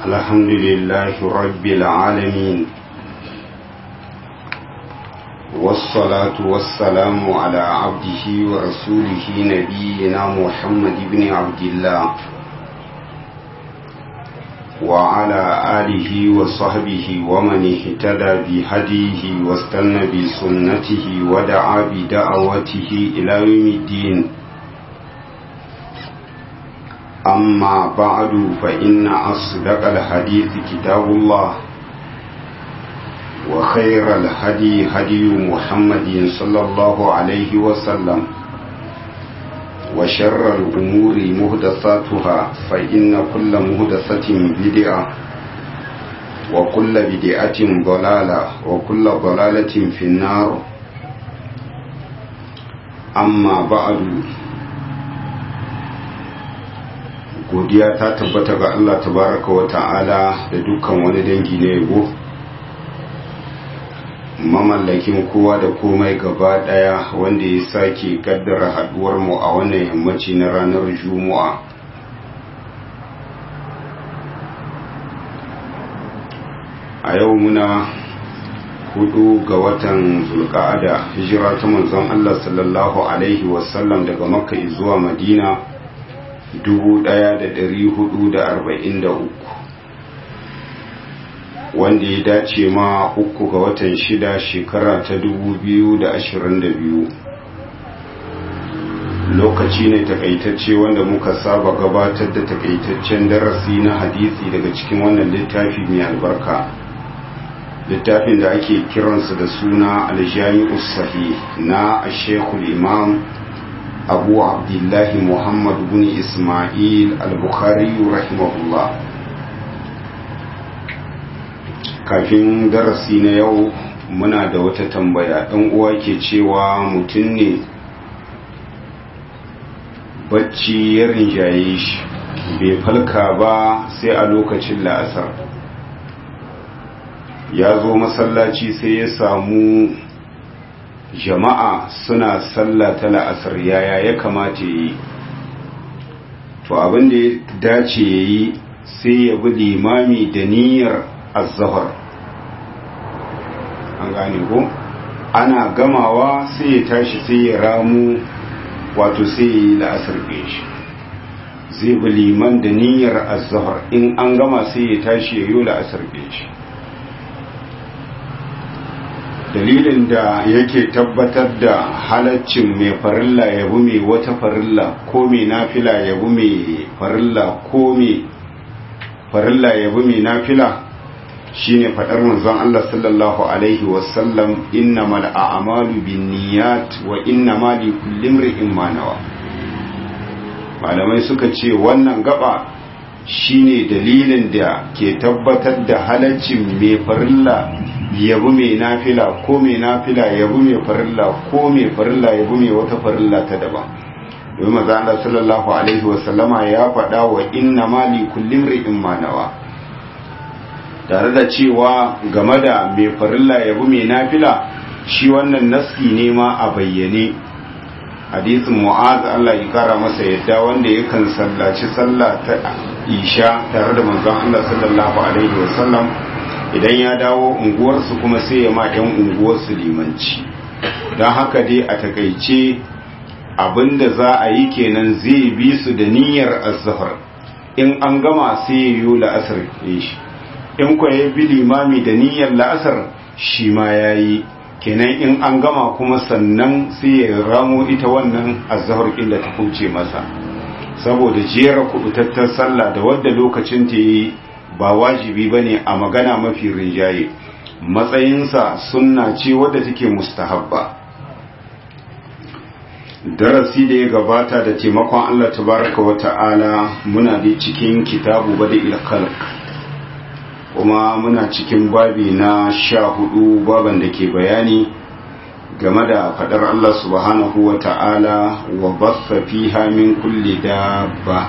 الحمد لله رب العالمين والصلاة والسلام على عبده ورسوله نبينا محمد بن عبد الله وعلى آله وصحبه ومن اهتدى بهديه واستنى بسنته ودعا بدعوته إلى يوم الدين أما بعد فإن أصدق الحديث كتاب الله وخير الهدي هدي محمد صلى الله عليه وسلم وشر الأمور مهدساتها فإن كل مهدسة بدعة وكل بدعة ضلالة وكل ضلالة في النار أما بعد godiya ta tabbata ga Allah tabaraka wa ta'ala da dukkan wani dangi na yabo mamallakin kowa da komai gaba daya wanda ya sake kaddara haduwar mu a wannan yammaci na ranar juma'a a yau muna hudu ga watan zulka'ada hijira ta manzon Allah sallallahu alaihi wasallam daga makka zuwa madina 1443 wanda ya dace ma uku ga watan shida shekara ta 2022 lokaci ne takaitacce wanda muka saba gabatar da takaitaccen darasi na hadisi daga cikin wannan littafi mai albarka littafin da ake kiransa da suna aljami'us sahih na shekul imam abu abdullahi muhammad bin ismail al-bukhari rahimahullah kafin darasi na yau muna da wata tambaya ɗan uwa ke cewa mutum ne bacci ya rinjaye shi bai falka ba sai a lokacin la'asar ya zo masallaci sai ya samu jama'a suna sallah ta la'asar yaya ya kamata yi to abin da ya dace ya yi sai ya bi limami da niyyar azahar an gane ko ana gamawa sai ya tashi sai ya ramu wato sai ya yi la'asar shi zai bi liman da niyyar azahar in an gama sai ya tashi ya yi la'asar shi dalilin da yake tabbatar da halaccin mai farilla ya bi mai wata farilla ko mai nafila ya bi mai farilla ko mai farilla ya bi mai nafila shine fadar manzon Allah sallallahu alaihi wasallam innamal a'malu binniyat wa innamal likulli imrin ma nawa malamai suka ce wannan gaba shine dalilin da ke tabbatar da halaccin mai farilla yabi mai nafila ko mai nafila yabi mai farilla ko mai farilla yabi mai wata farilla ta daban domin maza Allah sallallahu alaihi wasallama ya faɗa wa inna mali kullum ri'in manawa tare da cewa game da mai farilla yabi mai nafila shi wannan nassi ne ma a bayyane hadisin mu'az Allah ya kara masa yadda wanda yakan sallaci sallah ta isha tare da manzon Allah sallallahu alaihi wasallam idan ya dawo unguwarsu kuma sai ya ma 'yan unguwarsu limanci don haka dai a takaice abinda za a yi kenan zai bi su da niyyar azhar in an gama sai ya yi la'asar shi in kwa ya bi limami da niyyar la'asar shi ma ya yi kenan in an gama kuma sannan sai ya ramo ita wannan azhar illa ta kuce masa saboda jera kubutattar sallah da wadda lokacin ta yi ba wajibi ba ne a magana mafi rinjaye matsayinsa sunna ce wadda take mustahabba darasi da ya gabata da taimakon Allah tabaraka wa ta'ala muna da cikin kitabu bada ilkalk kuma muna cikin babi na sha hudu baban da ke bayani game da fadar Allah subhanahu wa ta'ala wa bassa fiha min kulli dabba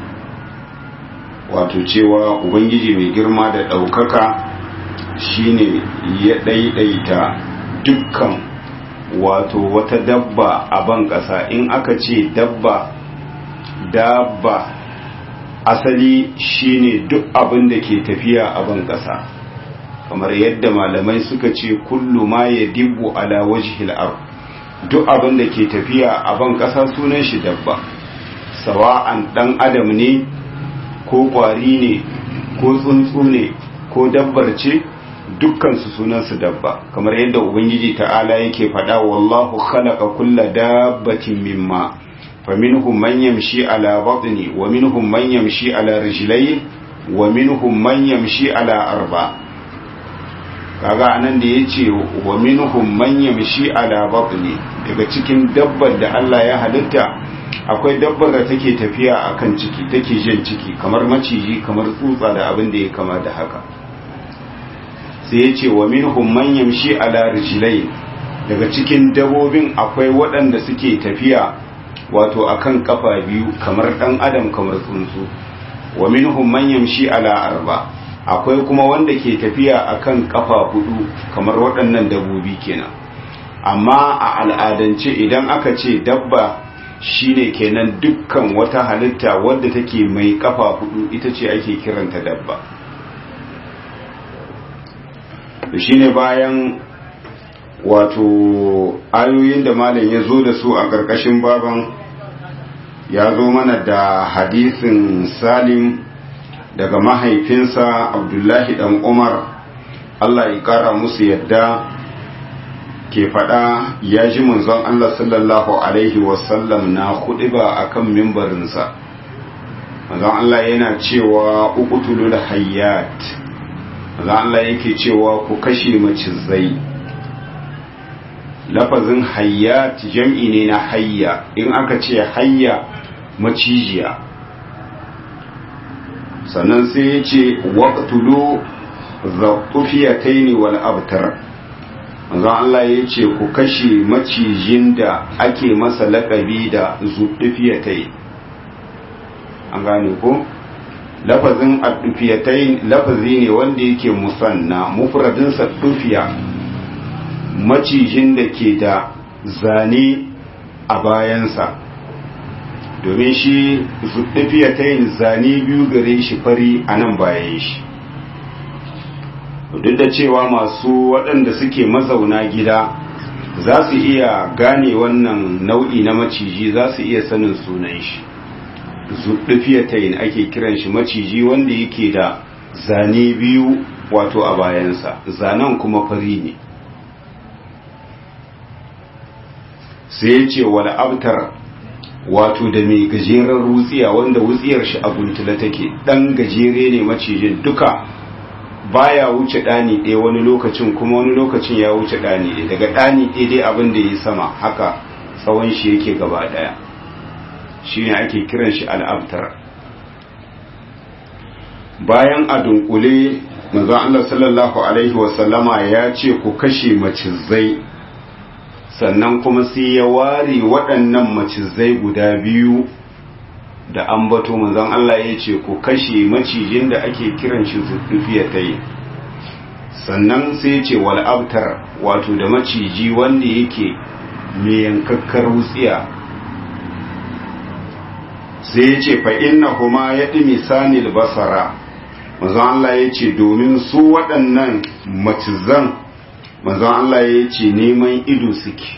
wato cewa ubangiji mai girma da ɗaukaka shine ya ɗaiɗaita dukkan wato wata dabba a ban ƙasa in aka ce dabba dabba asali shine duk abin da ke tafiya a ban ƙasa kamar yadda malamai suka ce kullu ma ya dibbu ala wajhil ard duk abin da ke tafiya a ban ƙasa sunan shi dabba sawa'an dan adam ne ko ƙwari ne ko tsuntsu ne ko dabbar ce dukkan su sunan su dabba kamar yadda ubangiji ta'ala yake faɗa wallahu khalaqa kulla dabbatin mimma faminhum man yamshi ala batni wa minhum man yamshi ala rijlayn wa minhum man yamshi ala arba' kaga anan da ya ce wa minhum man yamshi ala batni daga cikin dabbar da Allah ya halitta akwai dabbar da take tafiya akan ciki take jin ciki kamar maciji kamar tsutsa da abin da ya kama da haka sai ya ce wa minhum man yamshi ala rijlayn daga cikin dabobin akwai waɗanda suke tafiya wato akan kafa biyu kamar dan adam kamar tsuntsu wa minhum man yamshi ala arba' akwai kuma wanda ke tafiya akan kafa hudu kamar waɗannan dabbobi kenan amma a al'adance idan aka ce dabba shine kenan dukkan wata halitta wadda take mai kafa hudu ita ce ake kiranta dabba shine bayan wato ayoyin da malam ya zo da su a ƙarƙashin baban ya zo mana da hadisin salim daga mahaifinsa abdullahi dan umar allah ya kara musu yadda ke fada ya ji manzon allah sallallahu alaihi wasallam na ba a kan mimbarinsa manzon allah yana cewa uqtulul hayyat manzon allah yake cewa ku kashe macizai lafazin hayyat jam'i ne na hayya in aka ce hayya macijiya sannan sai ya ce waƙtulu zaɓufiyataini wal abtar manzon Allah ya ce ku kashe macijin da ake masa laƙabi da zuɗufiyatai an gane ko lafazin addufiyatai lafazi ne wanda yake musanna mufradinsa dufiya macijin da ke da zane a bayansa domin shi zuɗafiya ta yin zane biyu gare shi fari a nan bayan shi duk da cewa masu waɗanda suke mazauna gida za su iya gane wannan nau'i na maciji za su iya sanin sunan shi zuɗafiya ta yin ake kiran shi maciji wanda yake da zane biyu wato a bayansa zanen kuma fari ne sai ya ce wal abtar wato da mai gajeren wutsiya wanda wutsiyar shi a guntula take dan gajere ne macijin duka baya wuce dani ɗaya wani lokacin kuma wani lokacin ya wuce dani ɗaya daga dani ɗaya dai abin da ya sama haka tsawon shi yake gaba ɗaya shine ake kiran shi al'abtar bayan a dunkule manzon Allah sallallahu alaihi wasallama ya ce ku kashe macizai sannan kuma sai ya ware waɗannan macizai guda biyu da ambato manzon Allah ya ce ku kashe macijin da ake kiran shi zuɗufiya ta yi sannan sai ya ce wal'abtar wato da maciji wanda yake mai yankakkar wutsiya sai ya ce fa'in na kuma ya ɗi misanil basara manzon Allah ya ce domin su waɗannan macizan manzon Allah ya ce neman ido suke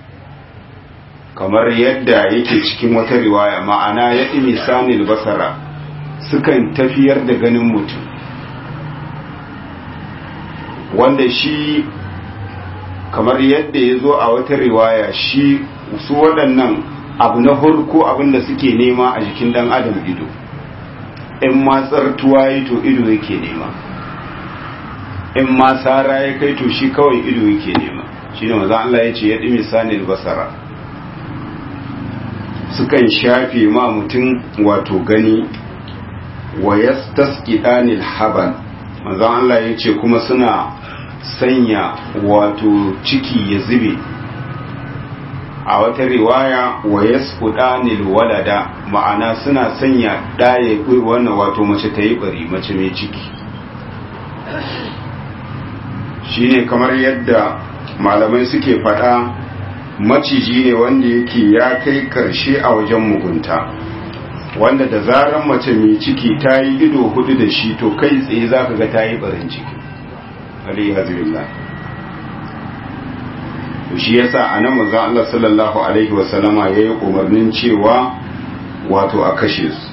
kamar yadda yake cikin wata riwaya ma'ana ya ɗi misanil basara sukan tafiyar da ganin mutum wanda shi kamar yadda ya zo a wata riwaya shi su waɗannan abu na farko abinda suke nema a jikin ɗan adam ido in ma tsartuwa yi to ido yake nema in ma tsara ya kai to shi kawai ido yake nema shi ne maza Allah ya ce ya ɗi misalin basara sukan shafe ma mutum wato gani wa ya ɗanil haban maza Allah ya ce kuma suna sanya wato ciki ya zube a wata riwaya wa ya walada ma'ana suna sanya ɗaya wannan wato mace ta yi bari mace mai ciki shine kamar yadda malamai suke faɗa maciji ne wanda yake ya kai karshe a wajen mugunta wanda da zaran mace mai ciki ta yi ido hudu da shi to kai tsaye za ka ga ta yi barin ciki alayhi hazbillah to shi yasa a nan manzon Allah sallallahu alaihi wasallama ya yi umarnin cewa wato a kashe su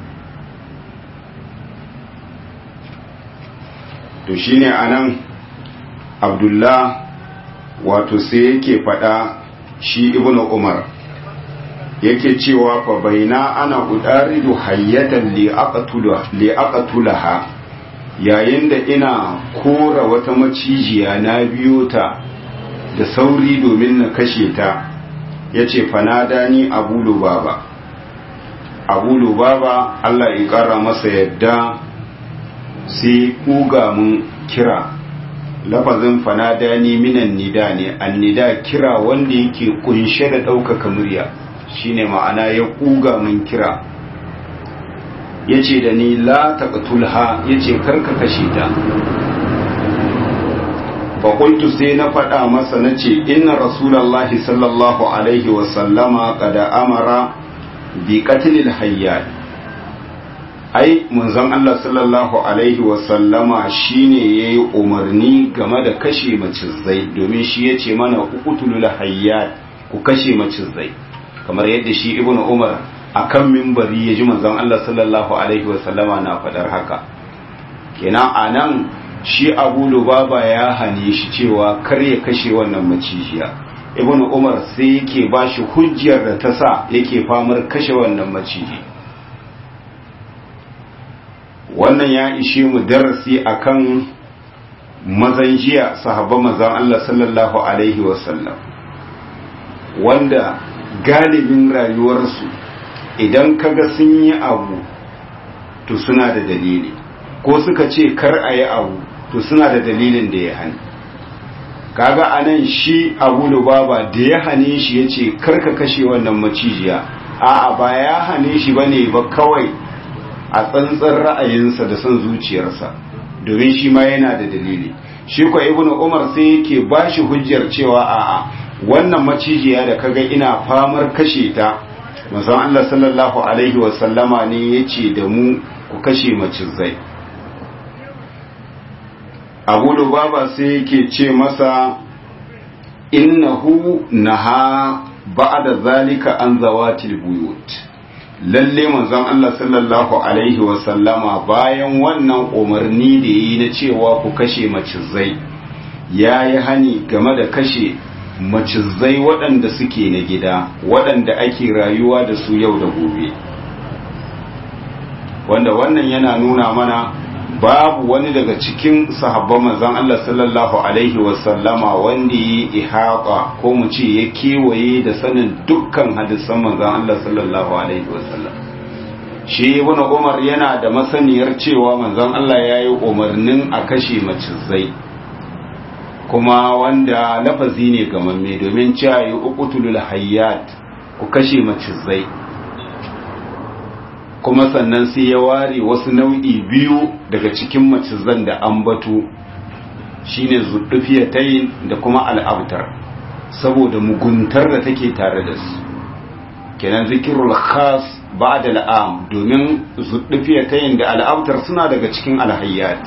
to shine a nan abdullah wato sai yake faɗa shi ibnu umar yake cewa fa baina ana udaridu hayyatan li aqtulaha yayin da ina kora wata macijiya na biyo ta da sauri domin na kashe ta yace fanada ni abu lubaba abu lubaba Allah ya kara masa yadda sai kuga mun kira lafazin fanada ni minan nida ne annida kira wanda yake kunshe da ɗaukaka murya shine ma'ana ya kuga mun kira yace da ni la taqtulha yace karka kashe ta fa qultu sai na faɗa masa nace inna rasulullahi sallallahu alaihi wa sallama qad amara bi qatlil hayyat ai munzon Allah sallallahu alaihi wa sallama shine yayi umarni game da kashe macizai domin shi yace mana uqtulul hayyat ku kashe macizai kamar yadda shi ibnu umar akan mimbari ya ji manzon Allah sallallahu alaihi wasallama na fadar haka kenan anan shi abu lubaba ya hane shi cewa kar ya kashe wannan macijiya ibnu umar sai yake ba shi hujjar da ta sa yake famar kashe wannan maciji wannan ya ishe mu darasi akan mazan jiya sahabban manzon Allah sallallahu alaihi wasallam wanda galibin rayuwarsu idan kaga sun yi abu to suna da dalili ko suka ce kar a yi abu to suna da dalilin da ya hani kaga anan shi abu lubaba da ya hane shi ya ce karka kashe wannan macijiya a'a ba ya hane shi ba ne ba kawai a tsantsan ra'ayinsa da son zuciyarsa domin shi ma yana da dalili shi kwa ibnu umar sai yake ba shi hujjar cewa a'a wannan macijiya da kaga ina famar kashe ta manzon Allah sallallahu alaihi wasallama ne yace da mu ku kashe macizai Abu Lubaba sai yake ce masa innahu naha ba'da zalika an zawatil buyut lalle manzon Allah sallallahu alaihi wasallama bayan wannan umarni da yi na cewa ku kashe macizai yayi hani game da kashe macizai waɗanda suke na gida waɗanda ake rayuwa da su yau da gobe wanda wannan yana nuna mana babu wani daga cikin sahabban manzon Allah sallallahu alaihi wasallama wanda yi ihaba ko mu ce ya kewaye da sanin dukkan hadisan manzon Allah sallallahu alaihi wasallam shi ibn Umar yana da masaniyar cewa manzon Allah ya yi umarnin a kashe macizai kuma wanda lafazi ne gamamme domin cewa yi uqtulul hayyat ku kashe macizai kuma sannan sai ya ware wasu nau'i biyu daga cikin macizan da ambatu shine zuddufiyatayn da kuma al'abtar saboda muguntar da take tare da su kenan zikirul khas ba'da al'am domin zuddufiyatayn da al'abtar suna daga cikin alhayyat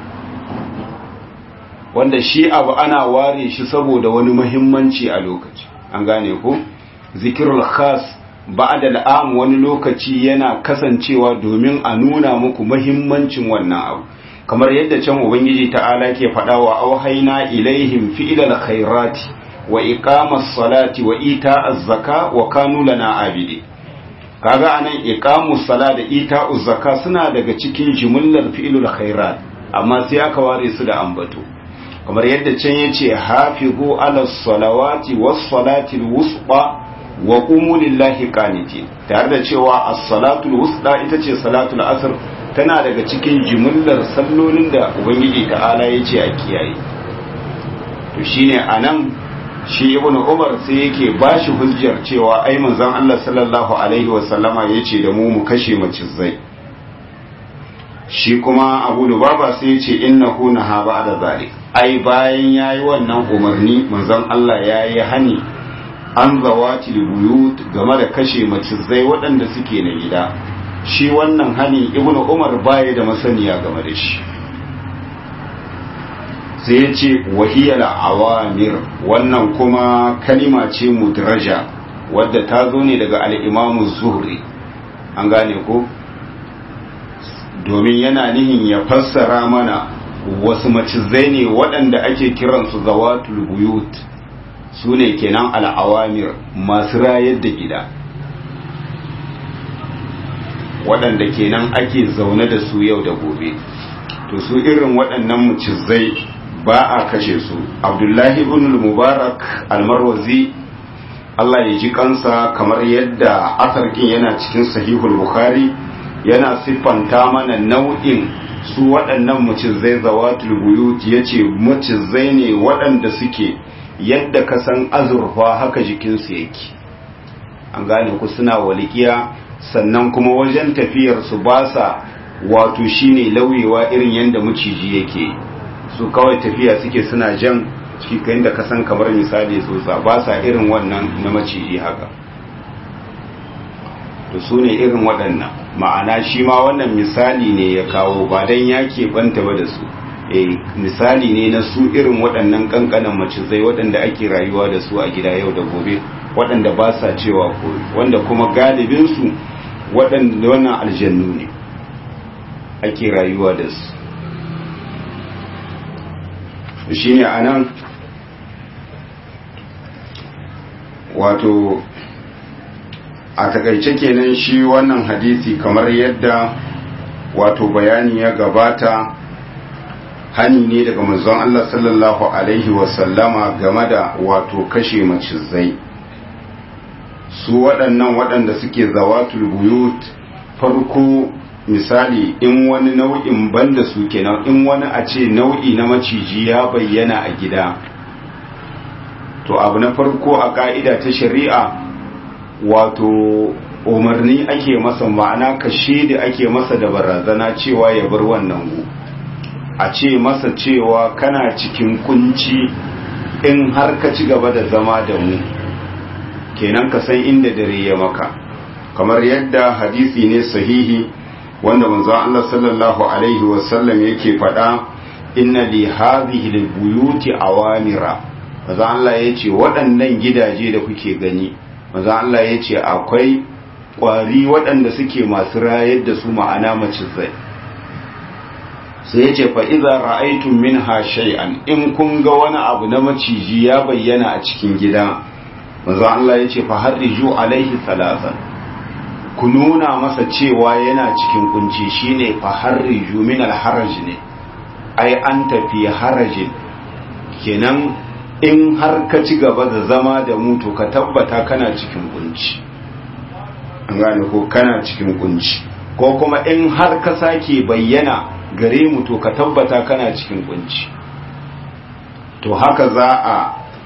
wanda shi abu ana ware shi saboda wani muhimmanci a lokaci an gane ko zikirul khas ba'da al'am wani lokaci yana kasancewa domin a nuna muku muhimmancin wannan abu kamar yadda can ubangiji ta'ala ke faɗa wa auhayna ilaihim fi'lal khairati wa iqamas salati wa ita'az zaka wa kanu lana abidi kaga anan iqamus sala da ita'uz zaka suna daga cikin jumlar fi'lul khairat amma sai aka ware su da ambato kamar yadda can yace hafizu ala salawati was salati al-wusta wa qumu lillahi qanitin tare da cewa as-salatu al-wusta ita ce salatul asr tana daga cikin jimillar sallolin da ubangiji ta'ala yace a kiyaye to shine anan shi ibnu umar sai yake bashi hujjar cewa ai manzon Allah sallallahu alaihi wa sallama yace da mu mu kashe macizai shi kuma abu lubaba sai ya ce innahu naha ba'da zalik ai bayan yayi wannan umarni manzon Allah yayi hani an zawati buyut game da kashe macizai waɗanda suke na gida shi wannan hani ibnu umar baya da masaniya game da shi sai ya ce wahiyar awamir wannan kuma kalima ce mudraja wadda ta zo ne daga al'imamu zuhri an gane ko domin yana nihin ya fassara mana wasu macizai ne waɗanda ake kiransu zawatul buyut su ne kenan al'awamir masu rayar da gida waɗanda kenan ake zaune da su yau da gobe to su irin waɗannan macizai ba a kashe su abdullahi ibn mubarak almarwazi Allah ya ji kansa kamar yadda asarkin yana cikin sahihul bukhari yana siffanta mana nau'in su waɗannan macizai zawatul buyut yace macizai ne waɗanda suke yadda ka san azurfa haka jikinsu yake an gane ku suna walikiya sannan kuma wajen tafiyar su ba sa wato shine lauyewa irin yadda maciji yake su kawai tafiya suke suna jan ciki kayan da kasan kamar misali tsotsa ba sa irin wannan na maciji haka to su ne irin waɗannan ma'ana shi ma wannan misali ne ya kawo ba don ya keɓanta ba da su e misali ne na su irin waɗannan ƙanƙanan macizai waɗanda ake rayuwa da su a gida yau da gobe waɗanda ba sa cewa ko wanda kuma galibinsu waɗanda wannan aljannu ne ake rayuwa da su shi ne a nan wato a takaice kenan shi wannan hadisi kamar yadda wato bayani ya gabata hani ne daga manzon Allah sallallahu alaihi wasallama game da wato kashe macizai su waɗannan waɗanda suke zawatul buyut farko misali in wani nau'in banda su kenan in wani a ce nau'i na maciji ya bayyana a gida to abu na farko a ka'ida ta shari'a wato umarni ake masa ma'ana kashe da ake masa da barazana cewa ya bar wannan gu a ce masa cewa kana cikin kunci in har ka ci gaba da zama da mu kenan ka san inda dare ya maka kamar yadda hadisi ne sahihi wanda manzon Allah sallallahu alaihi wasallam yake faɗa inna li hadhihi albuyuti awamira manzon Allah yace waɗannan gidaje da kuke gani manzon Allah yace akwai ƙwari waɗanda suke masu rayar da su ma'ana macizai sai yace fa idza ra'aytum minha shay'an in kun ga wani abu na maciji ya bayyana a cikin gida manzon Allah yace fa harriju alaihi salasan ku nuna masa cewa yana cikin kunci shine fa harriju min alharaj ne ai an tafi harajin kenan in har ka ci gaba da zama da mu to ka tabbata kana cikin kunci an gane ko kana cikin kunci ko kuma in har ka sake bayyana gare mu to ka tabbata kana cikin kunci to haka za a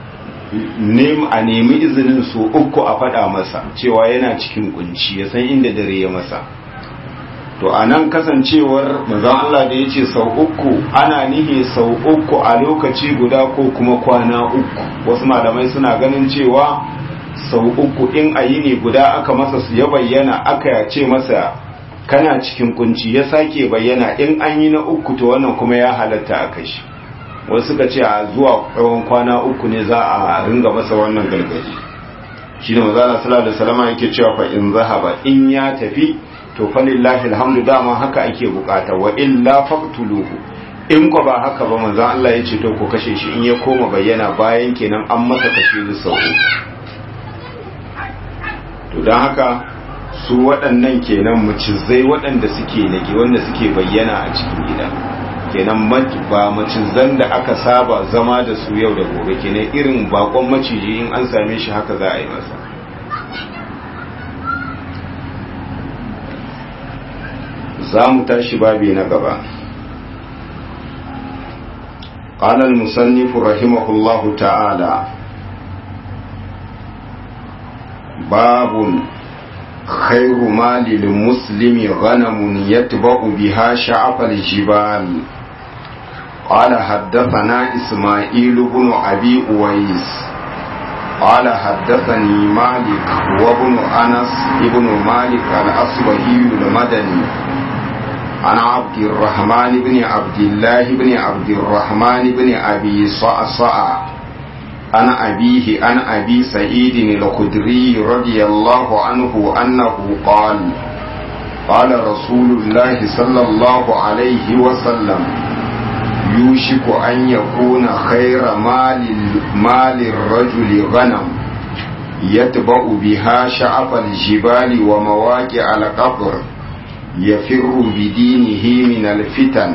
a nemi izinin su uku a faɗa masa cewa yana cikin kunci ya san inda dare ya masa to a nan kasancewar mazan Allah da ya ce sau uku ana nihi sau uku a lokaci guda ko kuma kwana uku wasu malamai suna ganin cewa sau uku in a yi ne guda aka masa su ya bayyana aka ce masa kana cikin kunci ya sake bayyana in an yi na uku to wannan kuma ya halatta a kashi wasu suka ce a zuwa tsawon kwana uku ne za a ringa masa wannan gargaji shi ne mazala sallallahu salama yake cewa fa in zahaba in ya tafi to fa lillahi alhamdu dama haka ake bukata wa illa faqtuluhu in ko ba haka ba manzo Allah ya ce to ko kashe shi in ya koma bayyana bayan kenan an masa kashe da sau to dan haka su waɗannan kenan mucizai waɗanda suke nage wanda suke bayyana a cikin gida kenan ba macizan da aka saba zama da su yau da gobe kenan irin bakon maciji in an same shi haka za a yi masa za mu tashi babi na gaba قال المصنف رحمه الله تعالى باب خير مال للمسلم غنم يتبع بها شعب الجبال قال حدثنا إسماعيل بن أبي أويس قال حدثني مالك وابن أنس ابن مالك الأصبهي المدني عن عبد الرحمن بن عبد الله بن عبد الرحمن بن أبي صعصع عن أبيه عن أبي سعيد الخدري رضي الله عنه أنه قال قال رسول الله صلى الله عليه وسلم يوشك أن يكون خير مال مال الرجل غنم يتبع بها شعب الجبال ومواقع القبر يفر بدينه من الفتن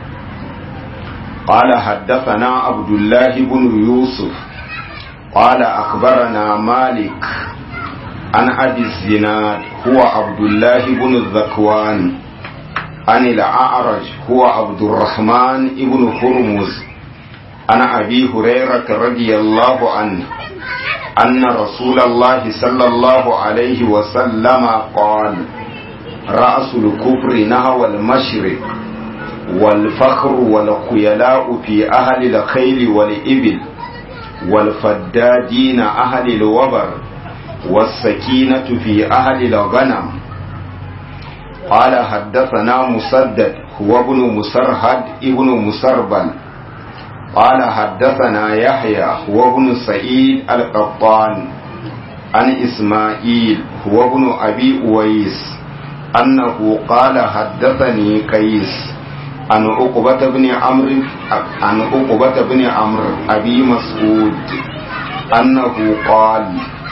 قال حدثنا عبد الله بن يوسف قال أخبرنا مالك عن أبي الزناد هو عبد الله بن الذكوان عن الأعرج هو عبد الرحمن بن هرمز عن أبي هريرة رضي الله عنه أن رسول الله صلى الله عليه وسلم قال رأس الكفر نهو المشرق والفخر والخيلاء في أهل الخيل والإبل والفدادين أهل الوبر والسكينة في أهل الغنم قال حدثنا مسدد هو ابن مسرهد ابن مسربل قال حدثنا يحيى هو ابن سعيد القطان عن إسماعيل هو ابن أبي أويس أنه قال حدثني قيس عن عقبة بن عمرو عن عقبة بن عمرو أبي مسعود أنه قال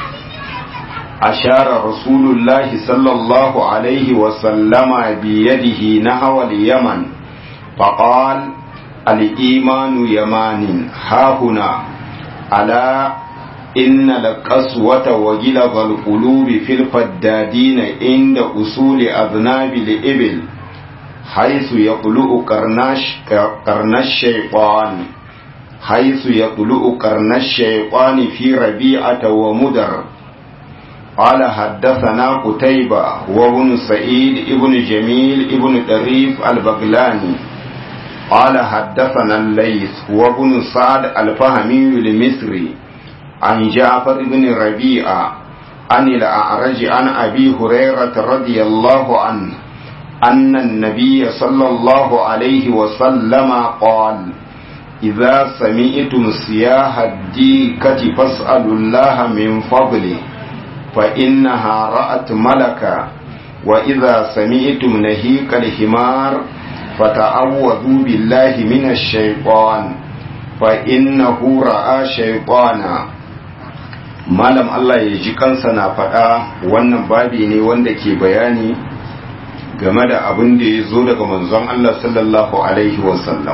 أشار رسول الله صلى الله عليه وسلم بيده نحو اليمن فقال الإيمان يمان ها هنا ألا إن القسوة وجلظ القلوب في الفدادين عند أصول أذناب الإبل حيث يطلع قرناش قرن الشيطان حيث يطلع قرن الشيطان في ربيعة ومدر قال حدثنا قتيبة وابن سعيد ابن جميل ابن طريف البغلاني قال حدثنا الليث وابن سعد الفهمي المصري عن جعفر بن ربيعة عن الأعرج عن أبي هريرة رضي الله عنه أن النبي صلى الله عليه وسلم قال إذا سمعتم سياح الديكة فاسألوا الله من فضله فإنها رأت ملكا وإذا سمعتم نهيك الحمار فتعوذوا بالله من الشيطان فإنه رأى شيطانا malam Allah ya ji kansa na faɗa wannan babi ne wanda ke bayani game da abin da ya zo daga manzon Allah sallallahu alaihi wasallam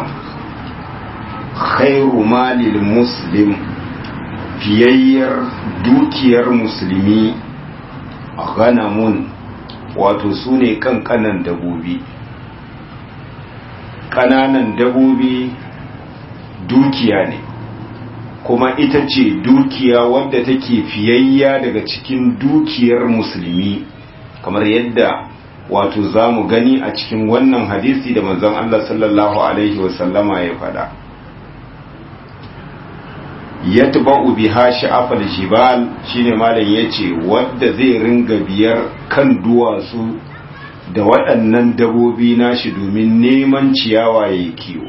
khairu malil muslim fiyayyar dukiyar musulmi ganamun wato su ne kankanan dabobi ƙananan dabobi dukiya ne kuma ita ce dukiya wadda take fiyayya daga cikin dukiyar musulmi kamar yadda wato za mu gani a cikin wannan hadisi da manzon Allah sallallahu alaihi wasallama ya faɗa. yatba'u biha sha'afal jibal shine malam yace wanda zai ringa biyar kan duwatsu da waɗannan dabobi nashi domin neman ciyawa yayi kiwo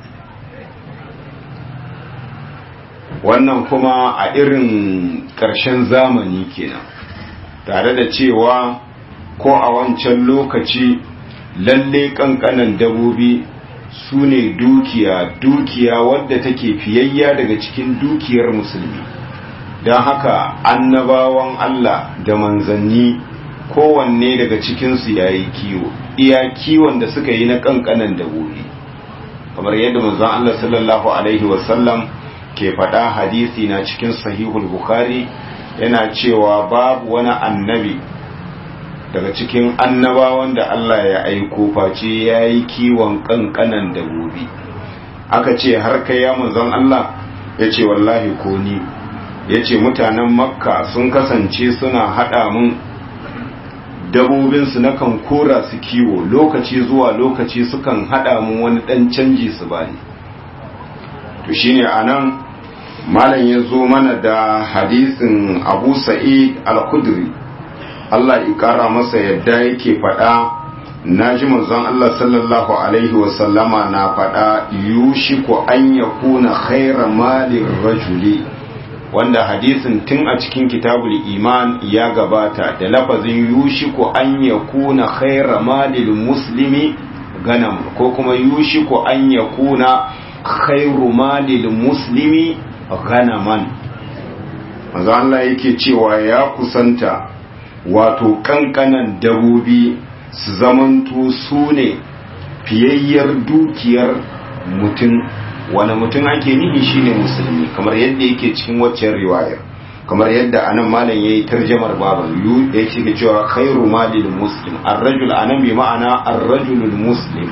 wannan kuma a irin ƙarshen zamani kenan tare da cewa ko a wancan lokaci lalle kankanan dabobi su ne dukiya dukiya wadda take fiyayya daga cikin dukiyar musulmi don haka annabawan Allah da manzanni kowanne daga cikinsu ya yi kiwo iya kiwon da suka yi na kankanan dabobi kamar yadda manzon Allah sallallahu alaihi wasallam ke faɗa hadisi na cikin sahihul bukhari yana cewa babu wani annabi daga cikin annabawan da Allah ya aiko face ya yi kiwon kankanan dabobi aka ce har kai ya manzon Allah ya ce wallahi ko ni ya ce mutanen makka sun kasance suna haɗa mun dabobinsu na kan kora su kiwo lokaci zuwa lokaci sukan haɗa mun wani ɗan canji su bani to shine a nan malam ya zo mana da hadisin abu sa'id al-khudri Allah ya kara masa yadda yake faɗa na ji manzon Allah sallallahu alaihi wasallama na faɗa yushiku an yakuna khaira malin rajuli wanda hadisin tun a cikin kitabul iman ya gabata da lafazin yushiku an yakuna khaira malil muslimi ganam ko kuma yushiku an yakuna khairu malil muslimi ganaman manzo Allah yake cewa ya kusanta wato kankanan dabobi su zamanto su ne fiyayyar dukiyar mutum wani mutum ake nihi shine musulmi kamar yadda yake cikin waccan riwayar kamar yadda anan malam yayi tarjamar baban yu da yake cewa khairu malil muslim ar-rajul anan bi ma'ana ar-rajulul muslim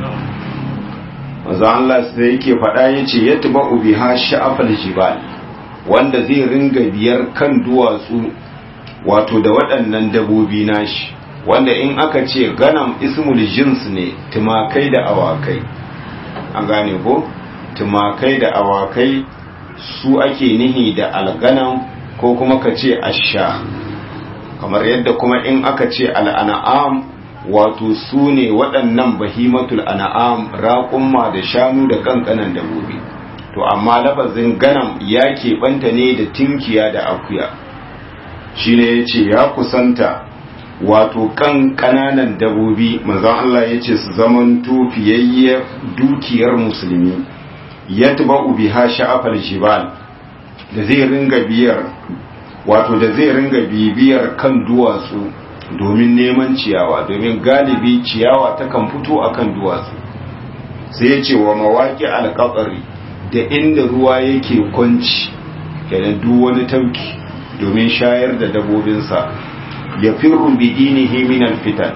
manzo Allah sai yake faɗa yace yatba'u biha sha'afal jibal wanda zai ringa biyar kan duwatsu wato da waɗannan dabobi nashi wanda in aka ce ganam ismul jins ne tumakai da awakai an gane ko tumakai da awakai su ake nihi da alganam ko kuma ka ce asha kamar yadda kuma in aka ce al'ana'am wato su ne waɗannan bahimatul ana'am raƙumma da shanu da kankanan dabobi to amma lafazin ganam ya keɓanta ne da tinkiya da akuya shi ne ya ce ya kusanta wato kan ƙananan dabobi manzon Allah ya ce su zaman tufiyayyar dukiyar musulmi ya tuba biha sha'afar jibal da zai ringa biyar wato da zai ringa bibiyar kan duwatsu domin neman ciyawa domin galibi ciyawa takan fito akan duwatsu sai ya ce wa mawaƙi alƙaƙari da inda ruwa yake kwanci kenan duk wani tauki domin shayar da dabobinsa ya firru bi dinihi min alfitan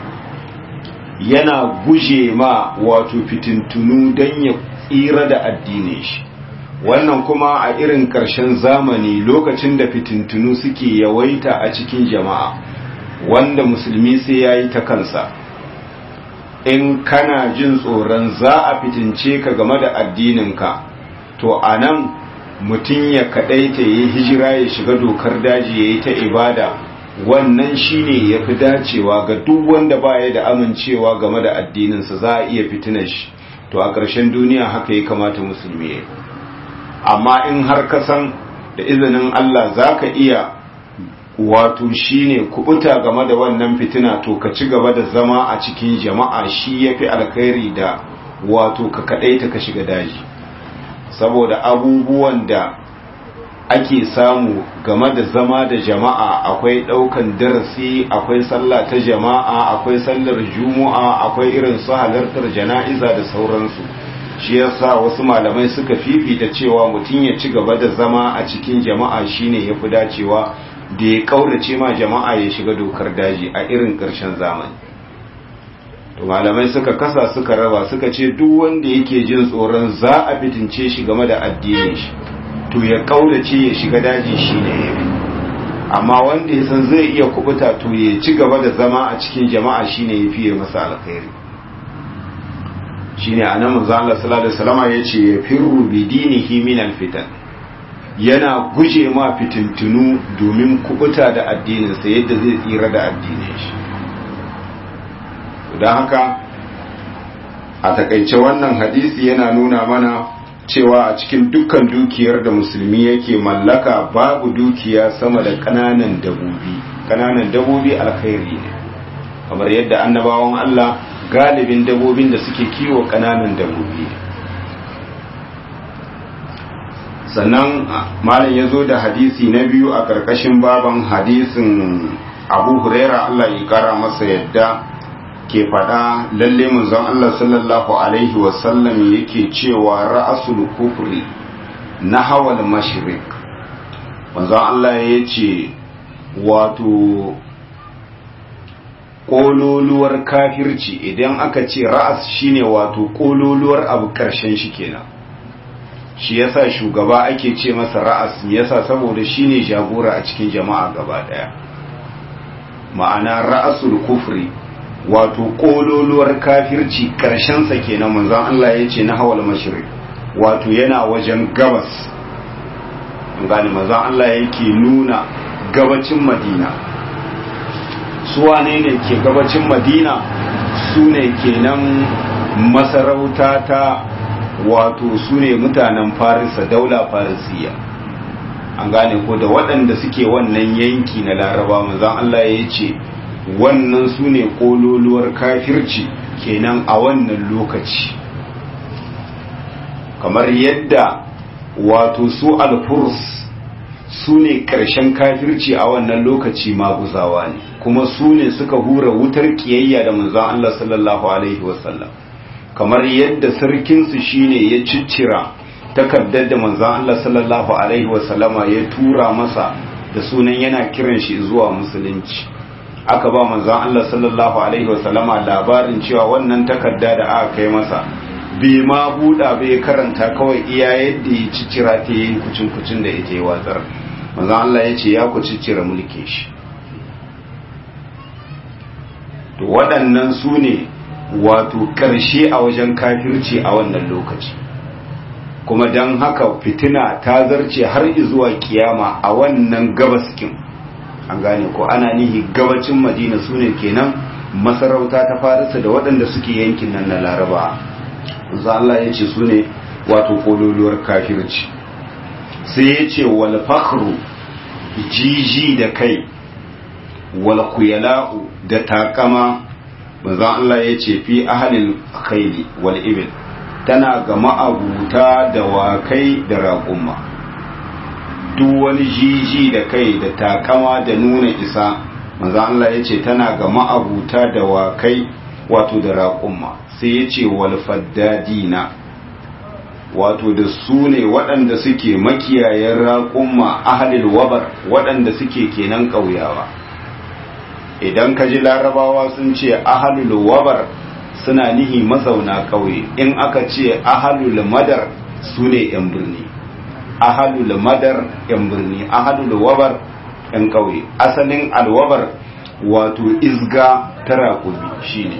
yana guje ma wato fitintunu don ya tsira da addinin shi wannan kuma a irin ƙarshen zamani lokacin da fitintunu suke yawaita a cikin jama'a wanda musulmi sai ya yi ta kansa in kana jin tsoron za a fitince ka game da addininka to a nan mutum ya kaɗaita ya yi hijira ya shiga dokar daji ya yi ta ibada wannan shine ya fi dacewa ga duk wanda baya da amincewa game da addininsa za a iya fitinar shi to a ƙarshen duniya haka ya kamata musulmi ya amma in har ka san da izinin Allah za ka iya wato shine kubuta game da wannan fitina to ka ci gaba da zama a cikin jama'a shi ya fi alkhairi da wato ka kaɗaita ka shiga daji saboda abubuwan da ake samu game da zama da jama'a akwai ɗaukan darasi akwai sallah ta jama'a akwai sallar juma'a akwai irin su halartar jana'iza da sauransu shi yasa wasu malamai suka fifita cewa mutum ya ci gaba da zama a cikin jama'a shine ya fi dacewa da ya kaurace ma jama'a ya shiga dokar daji a irin ƙarshen zamani to malamai suka kasa suka raba suka ce duk wanda yake jin tsoron za a fitince shi game da addinin shi to ya kaurace ya shiga daji shine yafi amma wanda ya san zai iya kubuta to ya ci gaba da zama a cikin jama'a shine yafi ya masa alkhairi shine anan manzo Allah sallallahu alaihi wasallam yace ya firru bi dinihi min alfitan yana guje ma fitintunu domin kubuta da addininsa yadda zai tsira da addinin shi don haka a takaice wannan hadisi yana nuna mana cewa a cikin dukkan dukiyar da musulmi yake mallaka babu dukiya sama da kananan dabobi kananan dabobi alkhairi ne kamar yadda annabawan Allah galibin dabobin da suke kiwo kananan dabobi sannan malam ya zo da hadisi na biyu a ƙarƙashin baban hadisin abu huraira Allah ya kara masa yadda ke faɗa lalle manzon Allah sallallahu alaihi wasallam yake cewa ra'asul kufri na hawal mashrik manzon Allah ya ce wato ƙololuwar kafirci idan aka ce ra'as shine wato ƙololuwar abu ƙarshen shi kenan shi yasa shugaba ake ce masa ra'as yasa saboda shine jagora a cikin jama'a gaba daya ma'ana ra'asul kufri wato kololuwar kafirci karshen sa kenan manzon Allah yace na hawal mashriq wato yana wajen gabas an gane manzon Allah yake nuna gabacin madina su wane ne ke gabacin madina su ne kenan masarauta ta wato su ne mutanen farisa daula farisiya an gane ko da waɗanda suke wannan yanki na laraba manzon Allah ya ce wannan su ne ƙololuwar kafirci kenan a wannan lokaci kamar yadda wato su alfurs su ne ƙarshen kafirci a wannan lokaci maguzawa ne kuma su ne suka hura wutar ƙiyayya da manzon Allah sallallahu alaihi wasallam kamar yadda sarkinsu shine ya ciccira takardar da manzon Allah sallallahu alaihi wasallama ya tura masa da sunan yana kiran shi zuwa musulunci aka ba manzon Allah sallallahu alaihi wasallama labarin cewa wannan takarda da aka kai masa bai ma buɗa bai karanta kawai iya yadda ya ciccira ta yi kucin kucin da ita ya watsar manzon Allah ya ce ya ku ciccira mulkin shi to waɗannan su ne wato ƙarshe a wajen kafirci a wannan lokaci kuma don haka fitina ta zarce har zuwa kiyama a wannan gabaskin an gane ko ana nihi gabacin madina su ne kenan masarauta ta farisa da waɗanda suke yankin nan na laraba za Allah ya ce su ne wato kololuwar kafirci sai ya ce wal fakhru jiji da kai wal kuyala'u da takama manzon Allah ya ce fi ahalil khayli wal ibil tana ga ma'abuta da wakai da raƙumma duk wani jiji da kai da takama da nuna isa manzon Allah ya ce tana ga ma'abuta da wakai wato da raƙumma sai ya ce wal faddadina wato da su ne waɗanda suke makiyayen raƙumma ahalil wabar waɗanda suke kenan ƙauyawa idan ka ji larabawa sun ce ahalul wabar suna nihi mazauna ƙauye in aka ce ahalul madar su ne 'yan birni ahalul madar 'yan birni ahalul wabar 'yan ƙauye asalin alwabar wato izga ta raƙubi shine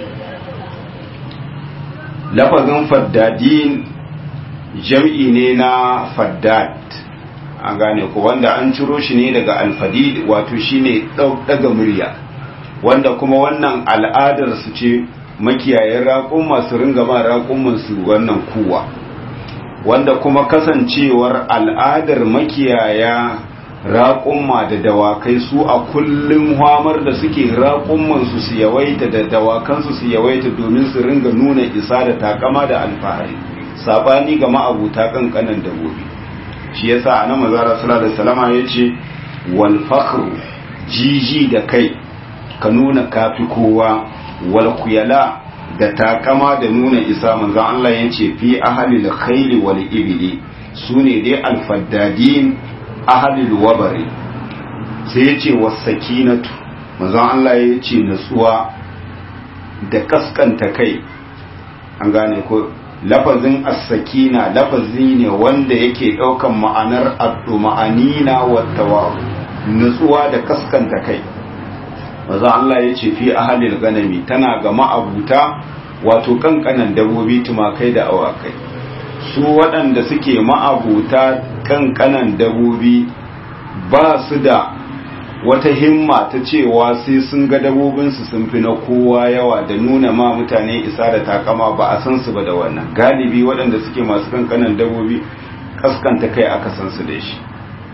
lafazin faddadin jam'i ne na faddad an gane ko wanda an ciro shi ne daga alfadid wato shine daga murya wanda kuma wannan al'adar su ce makiyayen raƙun masu ringa ma raƙun su wannan kuwa wanda kuma kasancewar al'adar makiyaya raƙumma da dawakai su a kullum hamar da suke raƙummansu su yawaita da dawakansu su yawaita domin su ringa nuna isa da takama da alfahari sabani ga ma'abuta kankanan dabobi shi yasa anan mazara sallallahu alaihi wasallama yace wal fakhru jiji da kai ka nuna kafi kowa wal kuyala da takama da nuna isa manzo Allah yace fi ahlil khayli wal ibli sune dai al faddadin ahlil wabari sai yace was sakinatu manzo Allah yace nutsuwa da kaskanta kai an gane ko lafazin as-sakina lafazi ne wanda yake daukan ma'anar ad-duma'anina wat-tawabu nutsuwa da kaskanta kai maza Allah ya ce fi ahalil ganami tana ga ma'abuta wato kankanan dabobi tumakai da awakai su waɗanda suke ma'abuta kankanan dabobi ba su da wata himma ta cewa sai sun ga dabobinsu sun fi na kowa yawa da nuna ma mutane isa da takama ba a san su ba da wannan galibi waɗanda suke masu kankanan dabobi kaskanta kai aka san su da shi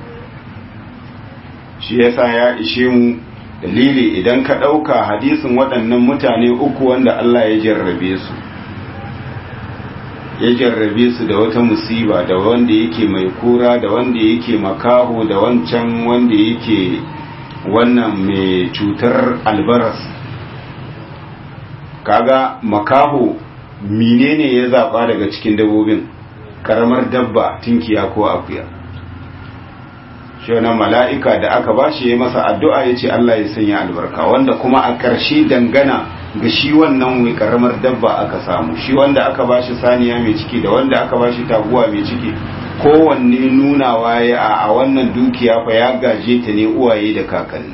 shi yasa ya ishe mu dalili idan ka ɗauka hadisin waɗannan mutane uku wanda Allah ya jarrabe su ya jarrabe su da wata musiba da wanda yake mai kura da wanda yake makaho da wancan wanda yake wannan mai cutar albaras kaga makaho menene ya zaɓa daga cikin dabbobin karamar dabba tinkiya ko akuya shi wani mala'ika da aka ba shi ya masa addu'a ya ce Allah ya sanya albarka wanda kuma a ƙarshe dangana ga shi wannan mai ƙaramar dabba aka samu shi wanda aka ba shi saniya mai ciki da wanda aka ba shi taguwa mai ciki kowanne nunawa ya a wannan dukiya fa ya gaje ta ne uwaye da kakanni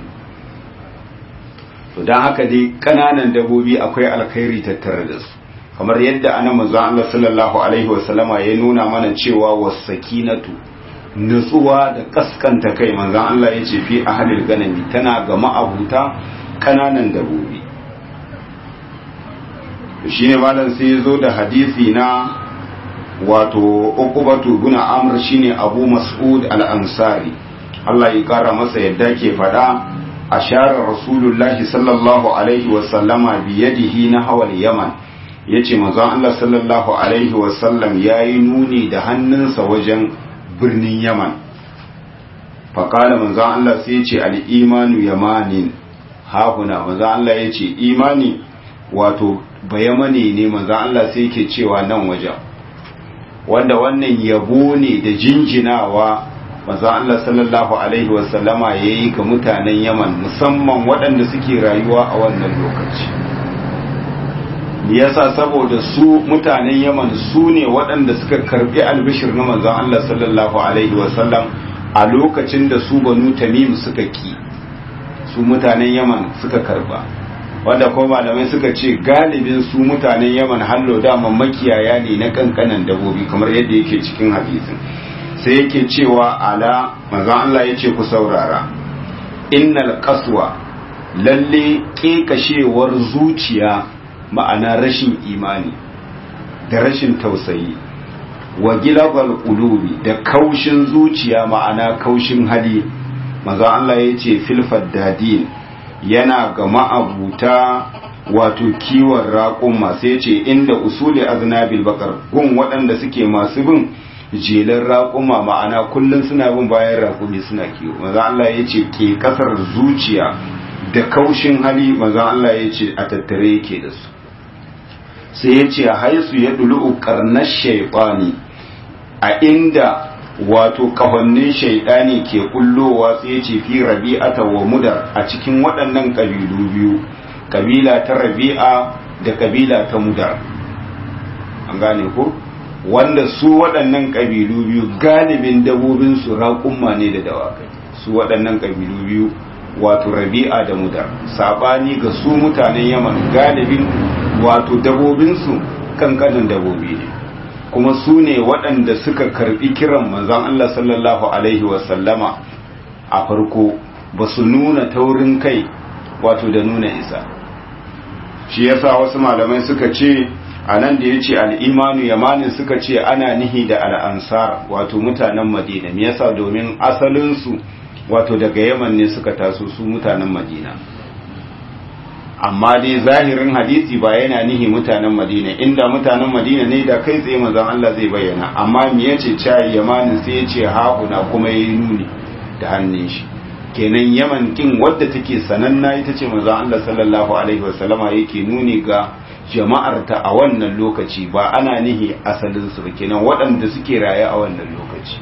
to don haka dai ƙananan dabbobi akwai alkhairi tattare da su kamar yadda ana manzon Allah sallallahu alaihi wasallama ya nuna mana cewa wasakinatu nutsuwa da kaskanta kai manzan Allah ya ce fi ahalil ganami tana ga ma'abuta kananan dabobi shi ne malam sai ya zo da hadisi na wato ukubatu guna amr shine abu mas'ud al-ansari Allah ya kara masa yadda ke fada ashara rasulullahi sallallahu alaihi wa sallama bi yadihi na hawal yaman yace manzon Allah sallallahu alaihi wa sallam yayi nuni da hannunsa wajen birnin yaman faƙala manzon Allah sai yace al-imanu yamanin hahuna manzon Allah yace imani wato bayamane ne manzon Allah sai yake cewa nan wajen wanda wannan yabo ne da jinjinawa manzon Allah sallallahu alaihi wasallama yayi ga mutanen Yaman musamman waɗanda suke rayuwa a wannan lokaci yasa saboda su mutanen Yaman su ne waɗanda suka karbi albishir na manzon Allah sallallahu alaihi wasallam a lokacin da su banu Tamim suka ki su mutanen Yaman suka karba wanda kuma malamai suka ce galibin su mutanen yaman hallo dama makiyaya ne na kankanan dabobi kamar yadda yake cikin hadisin sai yake cewa ala manzon Allah ya ce ku saurara innal qaswa lalle kekashewar zuciya ma'ana rashin imani da rashin tausayi wa gilabal qulubi da kaushin zuciya ma'ana kaushin hali manzon Allah ya ce fil faddadin yana ga ma'abuta wato kiwon raƙumma sai ce inda usuli aznabil bakar gun waɗanda suke masu bin jelar raƙumma ma'ana kullum suna bin bayan raƙumi suna kiwo maza Allah ya ce ke ƙasar zuciya da kaushin hali maza Allah ya ce a tattare yake da su sai ya ce haisu ya dulu ƙarnar shaiɓani a inda wato kafannin shaidani ke kullowa sai ya ce fi rabi'ata wa mudar a cikin waɗannan ƙabilu biyu kabila ta rabi'a da kabila ta mudar an gane ko wanda su waɗannan ƙabilu biyu galibin dabobin su raƙumma ne da dawakai su waɗannan ƙabilu biyu wato rabi'a da mudar sabani ga su mutanen yaman galibin wato dabobin su kankanin dabobi ne kuma su ne waɗanda suka karɓi kiran manzon Allah sallallahu Alaihi wasallama a farko ba su nuna taurin kai wato da nuna isa shi yasa wasu malamai suka ce a nan da ya ce al'imanu yamanin suka ce ana nihi da al'ansar wato mutanen madina me yasa domin asalinsu wato daga yaman ne suka taso su mutanen madina amma dai zahirin hadisi ba yana nihi mutanen madina inda mutanen madina ne da kai tsaye manzon Allah zai bayyana amma me yace cai yamanin sai yace haƙuna kuma yayi nuni da hannun shi kenan yaman kin wadda take sananna ita ce manzon Allah sallallahu alaihi wasallama yake nuni ga jama'ar ta a wannan lokaci ba ana nihi asalin su kenan waɗanda suke raye a wannan lokaci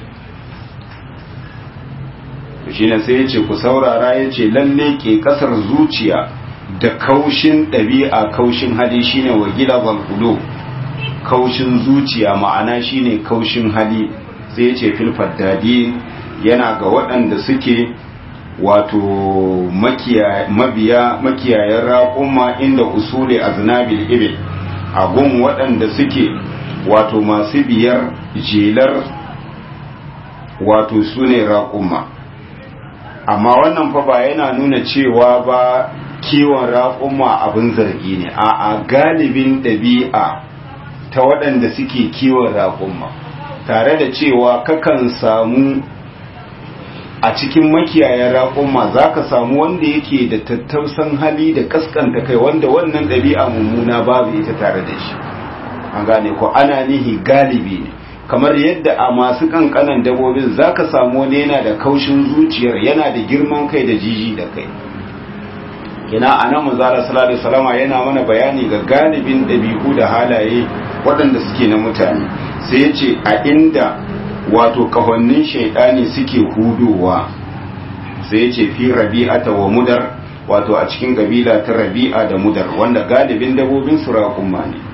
shine sai yace ku saurara yace lalle ke kasar zuciya da kaushin ɗabi'a kaushin hali shine wa gilabal kulo kaushin zuciya ma'ana shine kaushin hali sai yace fil faddadi yana ga waɗanda suke wato mabiya makiyayen raƙuma inda usuli aznabil ibil a gun waɗanda suke wato masu biyar jelar wato su ne raƙuma amma wannan fa ba yana nuna cewa ba kiwon raƙuma abin zargi ne a galibin ɗabi'a ta waɗanda suke kiwon raƙuma tare da cewa kakan samu a cikin makiyayen raƙuma za ka samu wanda yake da tattausan hali da kaskanta kai wanda wannan ɗabi'a mummuna babu ita tare da shi an gane ko ana nihi galibi ne kamar yadda a masu kankanan dabobin za ka samu wani yana da kaushin zuciyar yana da girman kai da jiji da kai kina a nan manzara salatu salama yana mana bayani ga galibin ɗabi'u da halaye waɗanda suke na mutane sai ya ce a inda wato kahonnin shaidani suke hudowa sai ya ce fi rabi'ata wa mudar wato a cikin kabila ta rabi'a da mudar wanda galibin dabobin su raƙumma ne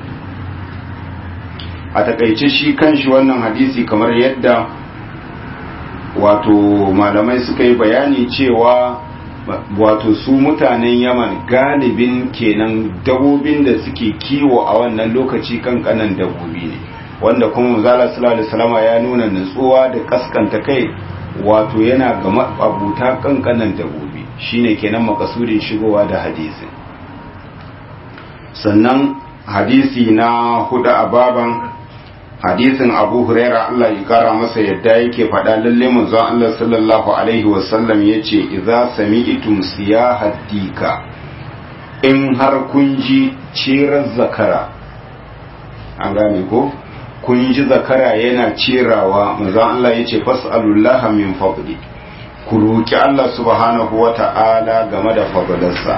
a takaice shi kanshi wannan hadisi kamar yadda wato malamai suka yi bayani cewa wato su mutanen yaman galibin kenan dabobin da suke kiwo a wannan lokaci kankanan dabobi ne wanda kuma manzala sallallahu alaihi wasallam ya nuna nutsuwa da kaskanta kai wato yana ga abuta kankanan dabobi shine kenan makasudin shigowa da hadisin sannan hadisi na hudu a baban hadisin abu huraira Allah ya kara masa yadda yake faɗa lalle manzon Allah sallallahu alaihi wasallam yace idza sami'tum siyahat dika in har kun ji cirar zakara an gane ko kun ji zakara yana cirawa manzon Allah yace fas'alullaha min fadli ku roki Allah subhanahu wata'ala game da fadlarsa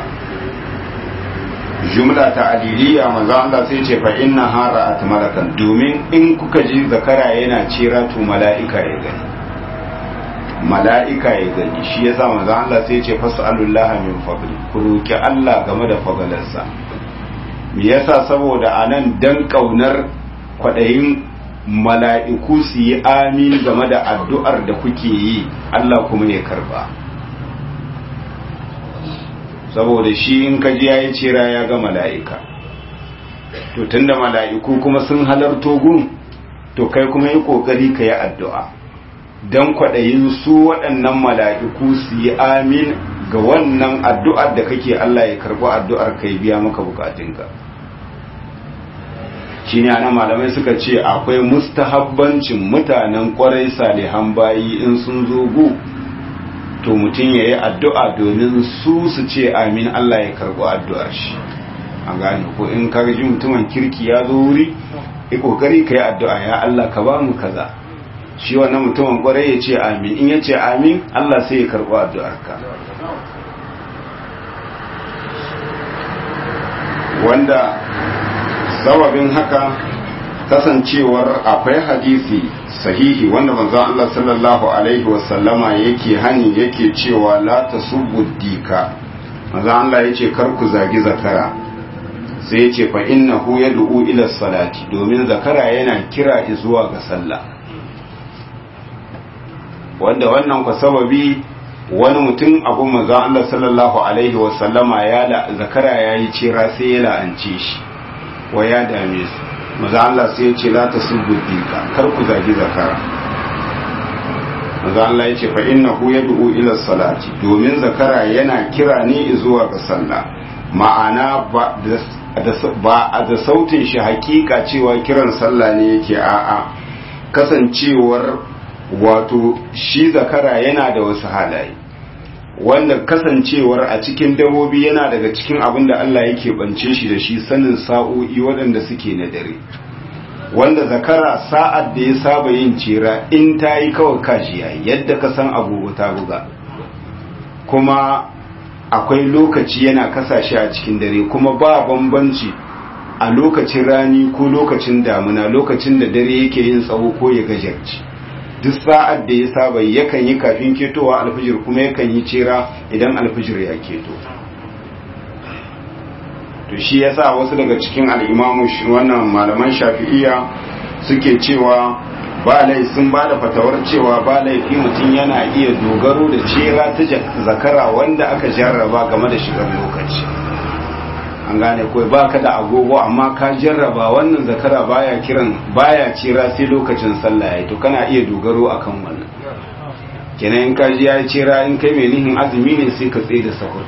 jumla ta aliliya manzo Allah sai ce fa inna hara atmarakan domin in kuka ji zakara yana cira to mala'ika ya gani mala'ika ya gani shi yasa manzo Allah sai ce fasalullaha min fadli ku roki Allah game da fadalarsa me yasa saboda anan dan kaunar kwadayin mala'iku su yi amin game da addu'ar da kuke yi Allah kuma ya karba saboda shi in ka ji yayi cira ya ga mala'ika to tunda mala'iku kuma sun halarto gun to kai kuma yi kokari ka yi addu'a don kwaɗayin su waɗannan mala'iku su yi amin ga wannan addu'ar da kake Allah ya karɓi addu'ar ka biya maka bukatunka shi ne ana malamai suka ce akwai mustahabbancin mutanen ƙwarai salihan bayi in sun zo gu to mutum ya yi addu'a domin su su ce amin Allah ya karɓi addu'ar shi an gane ko in karji mutumin kirki ya zo wuri ya ƙoƙari ka yi addu'a ya Allah ka ba mu kaza shi wannan mutumin ƙwarai ya ce amin in ya ce amin Allah sai ya karɓi addu'ar ka wanda sababin haka kasancewar akwai hadisi sahihi wanda manzo Allah sallallahu alaihi wasallama yake hani yake cewa la tasubbu dika manzo Allah yace kar ku zagi zakara sai yace fa innahu yad'u ila salati domin zakara yana kira zuwa ga sallah wanda wannan ku sababi wani mutum abu manzo Allah sallallahu alaihi wasallama ya la zakara yayi cira sai ya la'ance shi wa ya dame su maza Allah sai ya ce la ta dika kar ku zagi zakara maza Allah ya ce fa innahu yad'u ila salati domin zakara yana kira ne zuwa ga sallah ma'ana ba ba da sautin shi hakika cewa kiran sallah ne yake a'a kasancewar wato shi zakara yana da wasu halaye wanda kasancewar a cikin dabobi yana daga cikin abin da Allah yake bance shi da shi sanin sa'o'i waɗanda suke na dare wanda zakara sa'ad da ya saba yin cira in ta yi kawai kashi yayi yadda ka san agogo ta buga kuma akwai lokaci yana kasashe a cikin dare kuma ba bambanci a lokacin rani ko lokacin damuna lokacin da dare yake yin tsawo ko ya gajarci duk sa'ad da ya saba yakan yi kafin ketowa alfijir kuma yakan yi cera idan alfijir ya keto to shi yasa wasu daga cikin al'imamu wannan malaman shafi'iya suke cewa ba sun ba da fatawar cewa ba laifi mutum yana iya dogaro da cera ta zakara wanda aka jarraba game da shigar lokaci an gane kawai ba ka da agogo amma ka jarraba wannan zakara baya kiran baya cira sai lokacin sallah yayi to kana iya dogaro akan wannan kenan in ka ji ya cira in kai mai nihin azumi ne sai ka tsaye da sahur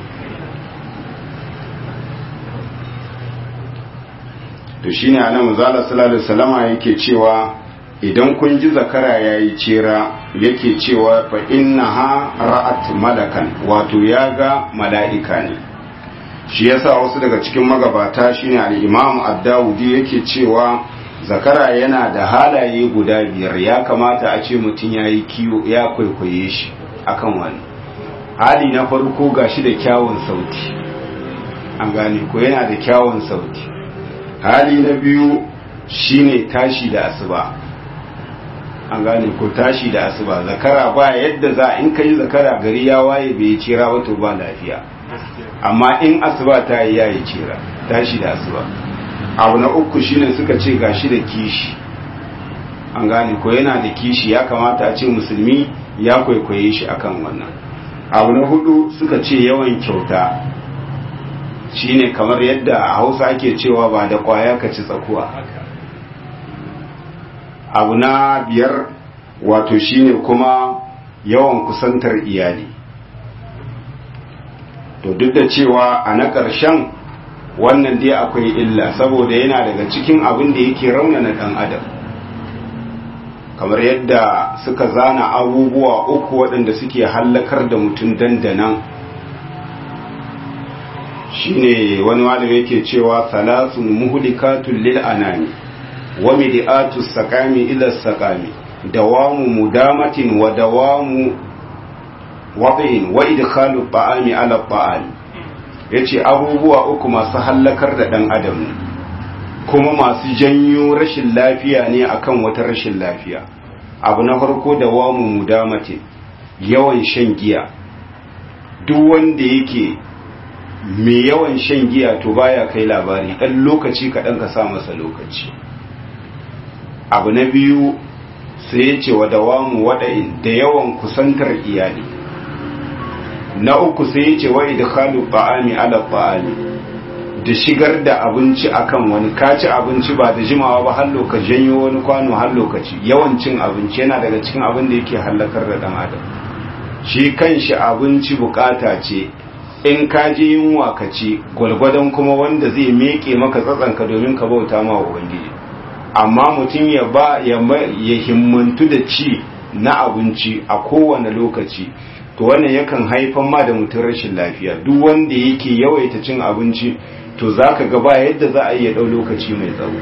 to shine anan manzala sallallahu alaihi wasallama yake cewa idan kun ji zakara yayi cira yake cewa fa innaha ra'at malakan wato ya ga mala'ika ne shi yasa wasu daga cikin magabata shine al-Imam Ad-Dawudi yake cewa zakara yana da halaye guda biyar ya kamata a ce mutum yayi kiwo ya kwaikwaye shi akan wani hali na farko gashi da kyawun sauti an gane ko yana da kyawun sauti hali na biyu shine tashi da asuba an gane ko tashi da asuba zakara ba yadda za in kai zakara gari ya waye bai cira ba to ba lafiya amma in asuba ta yi yayi cira tashi da asuba abu na uku shine suka ce gashi da kishi an gane ko yana da kishi ya kamata a ce musulmi ya kwaikwaye shi akan wannan abu na hudu suka ce yawan kyauta shine kamar yadda a hausa ake cewa ba da kwaya ka ci tsakuwa abu na biyar wato shine kuma yawan kusantar iyali to duk da cewa a na ƙarshen wannan dai akwai illa saboda yana daga cikin abin da yake raunana ɗan adam kamar yadda suka zana abubuwa uku waɗanda suke hallakar da mutum dandanan shine wani malami yake cewa salasun muhlikatun lil anani wa midiatu sakami ila sakami dawamu mudamatin wa dawamu wadin wa idkhalu ta'ami ala ta'ami yace abubuwa uku masu hallakar da dan adam kuma masu janyo rashin lafiya ne akan wata rashin lafiya abu na farko dawamu mudamatin yawan shan giya duk wanda yake mai yawan shan giya to baya kai labari ɗan lokaci kaɗan ka sa masa lokaci abu na biyu sai ya ce wa dawamu waɗa'in da yawan kusantar iyali na uku sai ya ce wa idkhalu ta'ami ala ta'ami da shigar da abinci akan wani kaci abinci ba da jimawa ba har lokaci janyo wani kwano har lokaci yawan cin abinci yana daga cikin abin da yake hallakar da dan adam shi kanshi abinci bukata ce in ka je yunwa ka ci gwalgwadon kuma wanda zai meke maka tsatsanka domin ka bauta ma ubangiji amma mutum ya ba ya himmantu da ci na abinci a kowane lokaci to wannan yakan haifan ma da mutum rashin lafiya duk wanda yake yawaita cin abinci to za ka gaba yadda za a iya ɗau lokaci mai tsawo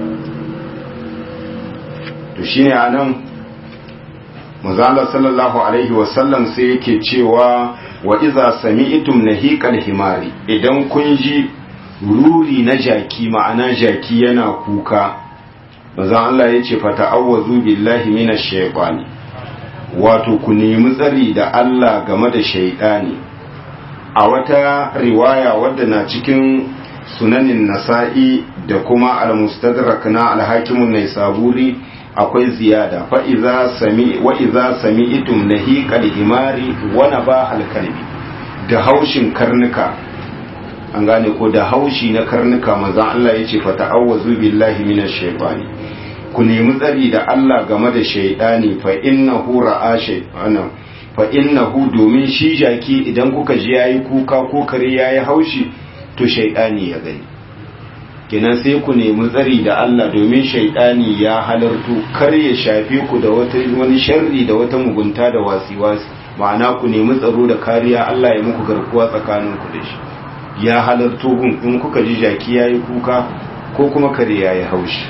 to shine a nan mazala sallallahu alaihi wasallam sai yake cewa wa iza sami'tum nahiqal himari idan kun ji ruri na jaki ma'ana jaki yana kuka manzon Allah yace fa ta'awwazu billahi minash shaytani wato ku nemi tsari da Allah game da shaytani a wata riwaya wadda na cikin sunanin nasa'i da kuma al-mustadrak na al-hakimun naisaburi akwai ziyada fa iza sami wa iza sami'tum nahiqal himari wa nabahal kalbi da haushin karnuka an gane ko da haushi na karnuka manzon Allah yace fa ta'awwazu billahi minash shaytani ku nemi tsari da Allah game da shaytani fa innahu ra'a shaytana fa innahu domin shi jaki idan kuka ji yayi kuka ko kare yayi haushi to shaytani ya gani kenan sai ku nemi tsari da Allah domin shaidani ya halartu kar ya shafe ku da wata wani sharri da wata mugunta da wasi-wasi ma'ana ku nemi tsaro da kariya Allah ya muku garkuwa tsakanin ku da shi ya halartu gun in kuka ji jaki yayi kuka ko kuma kare yayi haushi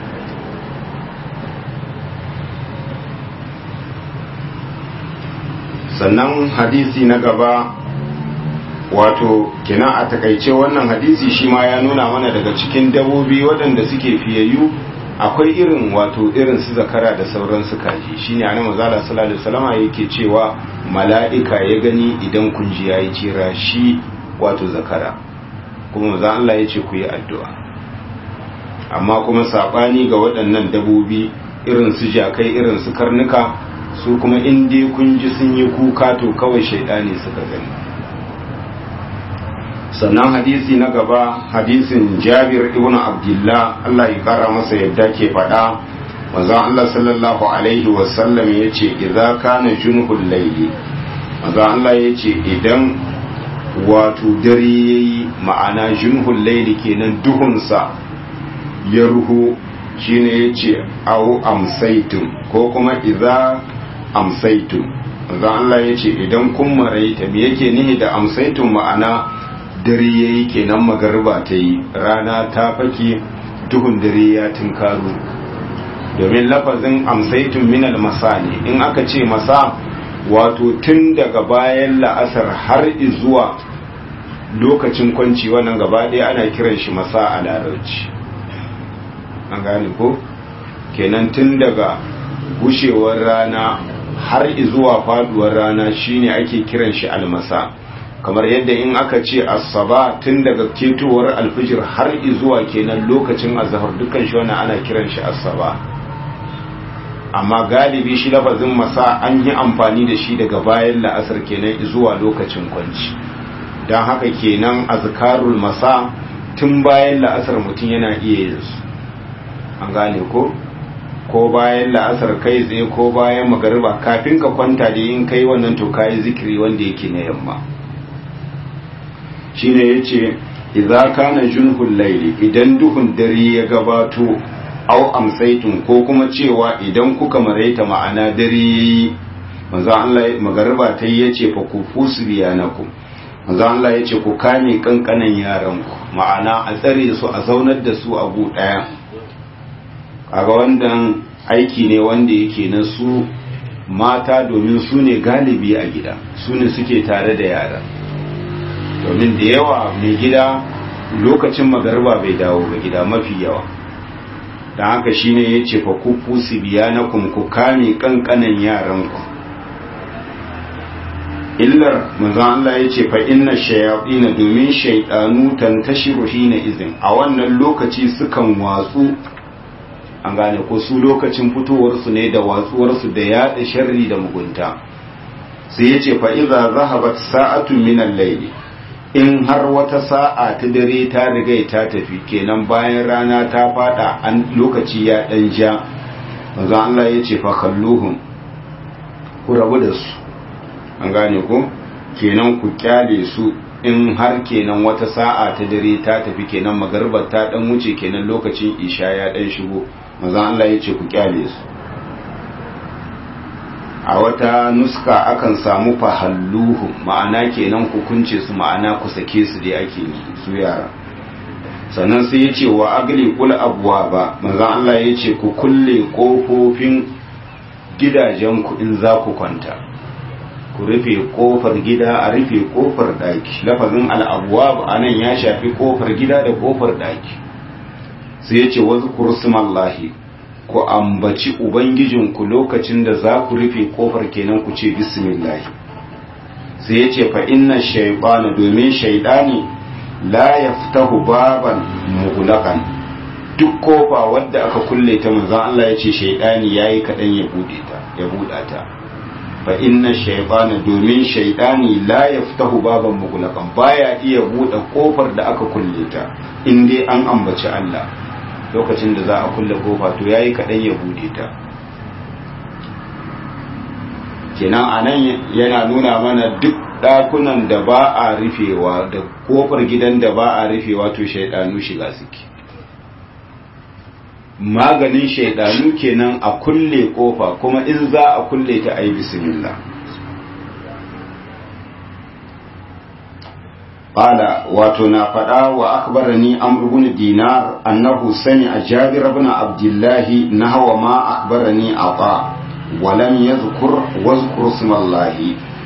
sannan hadisi na gaba wato kina a takaice wannan hadisi shi ma ya nuna mana daga cikin dabobi waɗanda suke fiyayyu akwai irin wato irin su zakara da sauran su kaji shine annabi mazala sallallahu alaihi wasallam yake cewa mala'ika ya gani idan kun ji yayi cira shi wato zakara kuma manzo Allah ya ce ku yi addu'a amma kuma sabani ga waɗannan dabobi irin su jakai irin su karnuka su kuma in dai kun ji sun yi kuka to kawai shaidani suka gani sannan hadisi na gaba hadisin jabir ibn abdullah Allah ya kara masa yadda ke faɗa manzon Allah sallallahu alaihi wasallam ya ce idza kana junhul layli manzon Allah ya ce idan wato dare yayi ma'ana junhul layli kenan duhunsa ya ruhu shine yace au amsaitum ko kuma idza amsaitum manzon Allah ya ce idan kun maraita me yake nihi da amsaitum ma'ana dare ya yi kenan magarba ta yi rana ta fake duhun dare ya tunkaru domin lafazin amsaitun minal masa ne in aka ce masa wato tun daga bayan la'asar har zuwa lokacin kwanci wannan gaba ɗaya ana kiran shi masa a larabci an gane ko kenan tun daga gushewar rana har zuwa faduwar rana shine ake kiran shi almasa kamar yadda in aka ce asaba tun daga ketowar alfijir har zuwa kenan lokacin azhar dukkan shi wannan ana kiran shi asaba amma galibi shi lafazin masa an yi amfani da shi daga bayan la'asar kenan zuwa lokacin kwanci don haka kenan azkarul masa tun bayan la'asar mutum yana iya yin su an gane ko ko bayan la'asar kai tsaye ko bayan magariba kafin ka kwanta da yin kai wannan to kayi zikiri wanda yake na yamma shine yace idza kana junhul layli idan duhun dare ya gabato au amsaitun ko kuma cewa idan kuka maraita ma'ana dare manzo Allah magariba ta yace fa ku fusbiyanakum manzo Allah yace ku kame kankanan yaran ku ma'ana a tsare su a zaunar da su a gu daya kaga wannan aiki ne wanda yake na su mata domin su ne galibi a gida su ne suke tare da yara domin da yawa mai gida lokacin magarba bai dawo ga gida mafi yawa don haka shine ya ce fa ku fusi biya na ku kame kankanan yaranku illar manzon Allah ya ce fa inna shayatina domin shaydanu tantashiru hina izin a wannan lokaci sukan watsu an gane ko su lokacin fitowarsu ne da watsuwarsu da yaɗa sharri da mugunta sai ya ce fa'iza zahabat sa'atun minan laili in har wata sa'a ta dare ta riga ta tafi kenan bayan rana ta fada an lokaci ya ɗan ja wanzan Allah ya ce fakalluhun ku rabu da su an gane ko kenan ku kyale su in har kenan wata sa'a ta dare ta tafi kenan magarbar ta ɗan wuce kenan lokacin isha ya ɗan shigo maza Allah ya ce ku kyale su a wata nuska akan samu fahalluhu ma'ana kenan ku kunce su ma'ana ku sake su dai ake su yara sannan sai ya ce wa agli kul abuwa ba maza Allah ya ce ku kulle kofofin gidajen ku in za ku kwanta ku rufe kofar gida a rufe kofar daki lafazin al'abuwa a nan ya shafi kofar gida da kofar daki sai ya ce wasu kursumallahi ku ambaci ubangijinku lokacin da za ku rufe kofar kenan ku ce bismillahi sai ya ce fa inna shaibana domin shaidani la yaftahu baban mughlaqan duk kofa wadda aka kulle ta manzon Allah ya ce shaidani yayi kadan ya bude ta ya buda ta fa inna shaibana domin shaidani la yaftahu baban mughlaqan baya iya bude kofar da aka kulle ta in dai an ambaci Allah lokacin da za a kulle kofa to yayi kadan ya bude ta kenan anan yana nuna mana duk dakunan da ba a rufewa da kofar gidan da ba a rufewa to shaidanu shiga suke maganin shaidanu kenan a kulle kofa kuma in za a kulle ta ayi bismillah قال واتنا فدا واخبرني عمرو بن دينار انه سمع جابر بن عبد الله نحو ما اخبرني عطاء ولم يذكر واذكر اسم الله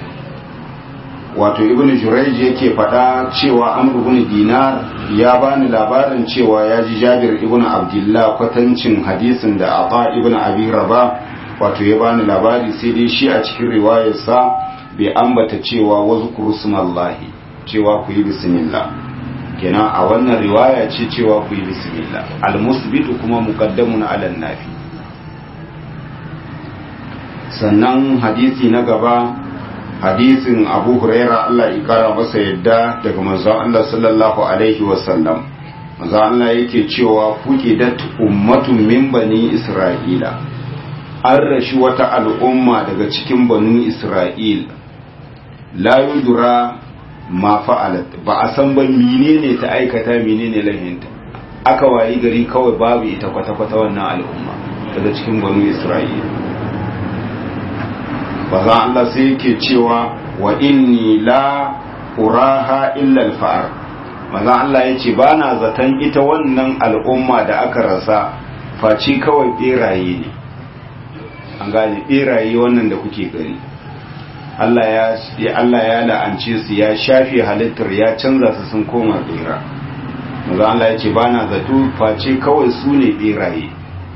wato ibnu jurayj yake faɗa cewa amr ibn dinar ya bani labarin cewa ya ji jabir ibn abdullah kwatancin hadisin da ata ibn abi raba wato ya bani labari sai dai shi a cikin riwayarsa bai ambata cewa wazkuru smallahi cewa ku yi bismillah kenan a wannan riwaya ce cewa ku yi bismillah almusbitu kuma muqaddamun ala nafi sannan hadisi na gaba hadisin abu huraira Allah ya kara masa yadda daga manzon Allah sallallahu alaihi wasallam manzon Allah yake cewa kuke da ummatun min bani isra'ila an rashi wata al'umma daga cikin banu isra'il la yudra ma fa'alat ba a san ba menene ta aikata menene lahinta aka wayi gari kawai babu ita kwata-kwata wannan al'umma daga cikin banu isra'ila baza Allah sai yake cewa wa inni la uraha illa al-fa'ar maza Allah yace ba na zaton ita wannan al'umma da aka rasa faci kawai beraye ne an gane beraye wannan da kuke gani Allah ya Allah ya la'ance su ya shafe halittar ya canza su sun koma bera maza Allah yace ba na zato face kawai su ne beraye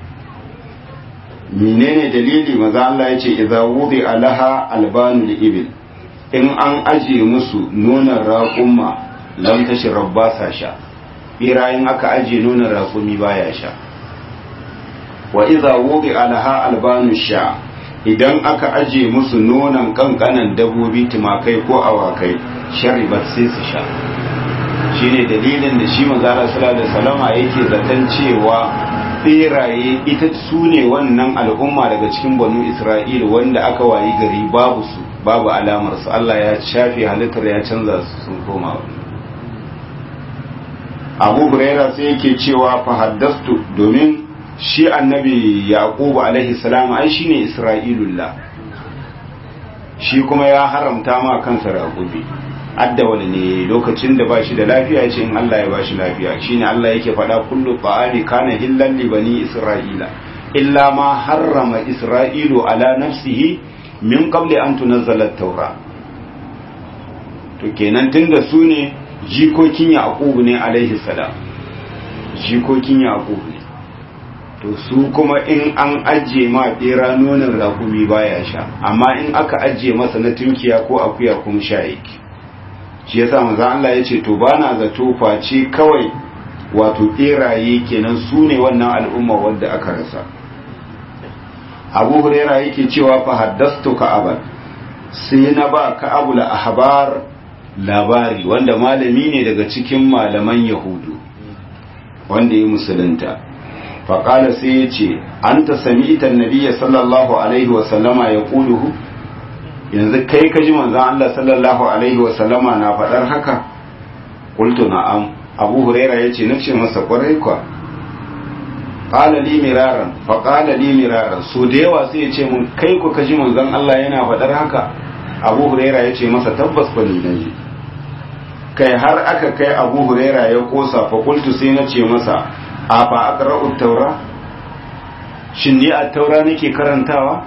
menene dalili maza Allah ya ce idza wudi alaha albanul ibil in an aje musu nonon raƙumma lam tashrab ba sa sha birayin aka aje nonon raƙumi baya sha wa idza wudi alaha albanu sha idan aka aje musu nonon kankanan dabobi tumakai ko awakai sharibat sai su sha shine dalilin da shi manzo Allah sallallahu alaihi wasallama yake zaton cewa beraye ita su ne wannan al'umma daga cikin banu isra'ila wanda aka wayi gari babu su babu alamar su Allah ya shafe halittar ya canza su sun koma abu huraira sai yake cewa fa haddastu domin shi annabi yaqubu alaihi salam ai shine isra'ilullah shi kuma ya haramta ma kansa raqubi adda wani ne lokacin da ba shi da lafiya ce in Allah ya ba shi lafiya shine Allah yake faɗa kullu ta'ami kana hillan li bani isra'ila illa ma harrama isra'ilu ala nafsihi min qabli an tunazzala at-taura to kenan tunda su ne jikokin yaqub ne alaihi salam jikokin yaqub ne to su kuma in an ajiye ma bera nonon rakumi baya sha amma in aka ajiye masa na tunkiya ko akuya kuma sha yake shi yasa manzo Allah ya ce to bana zato face kawai wato beraye kenan su ne wannan al'umma wadda aka rasa Abu Huraira yake cewa fa haddastu Ka'ab sai na ba Ka'ab la ahbar labari wanda malami ne daga cikin malaman Yahudu wanda ya musulunta fa qala sai ya ce anta sami'ta an-nabiyya sallallahu alaihi wa sallama yaquluhu yanzu kai ka ji manzon Allah sallallahu alaihi wa sallama na faɗar haka qultu na'am Abu Huraira yace nace masa kwarai kwa qala li miraran fa qala li miraran so da yawa sai yace mun kai ku ka ji manzon Allah yana faɗar haka Abu Huraira yace masa tabbas ba ni naji kai har aka kai Abu Huraira ya kosa fa qultu sai nace masa a fa aqra'u taura shin ni a taura nake karantawa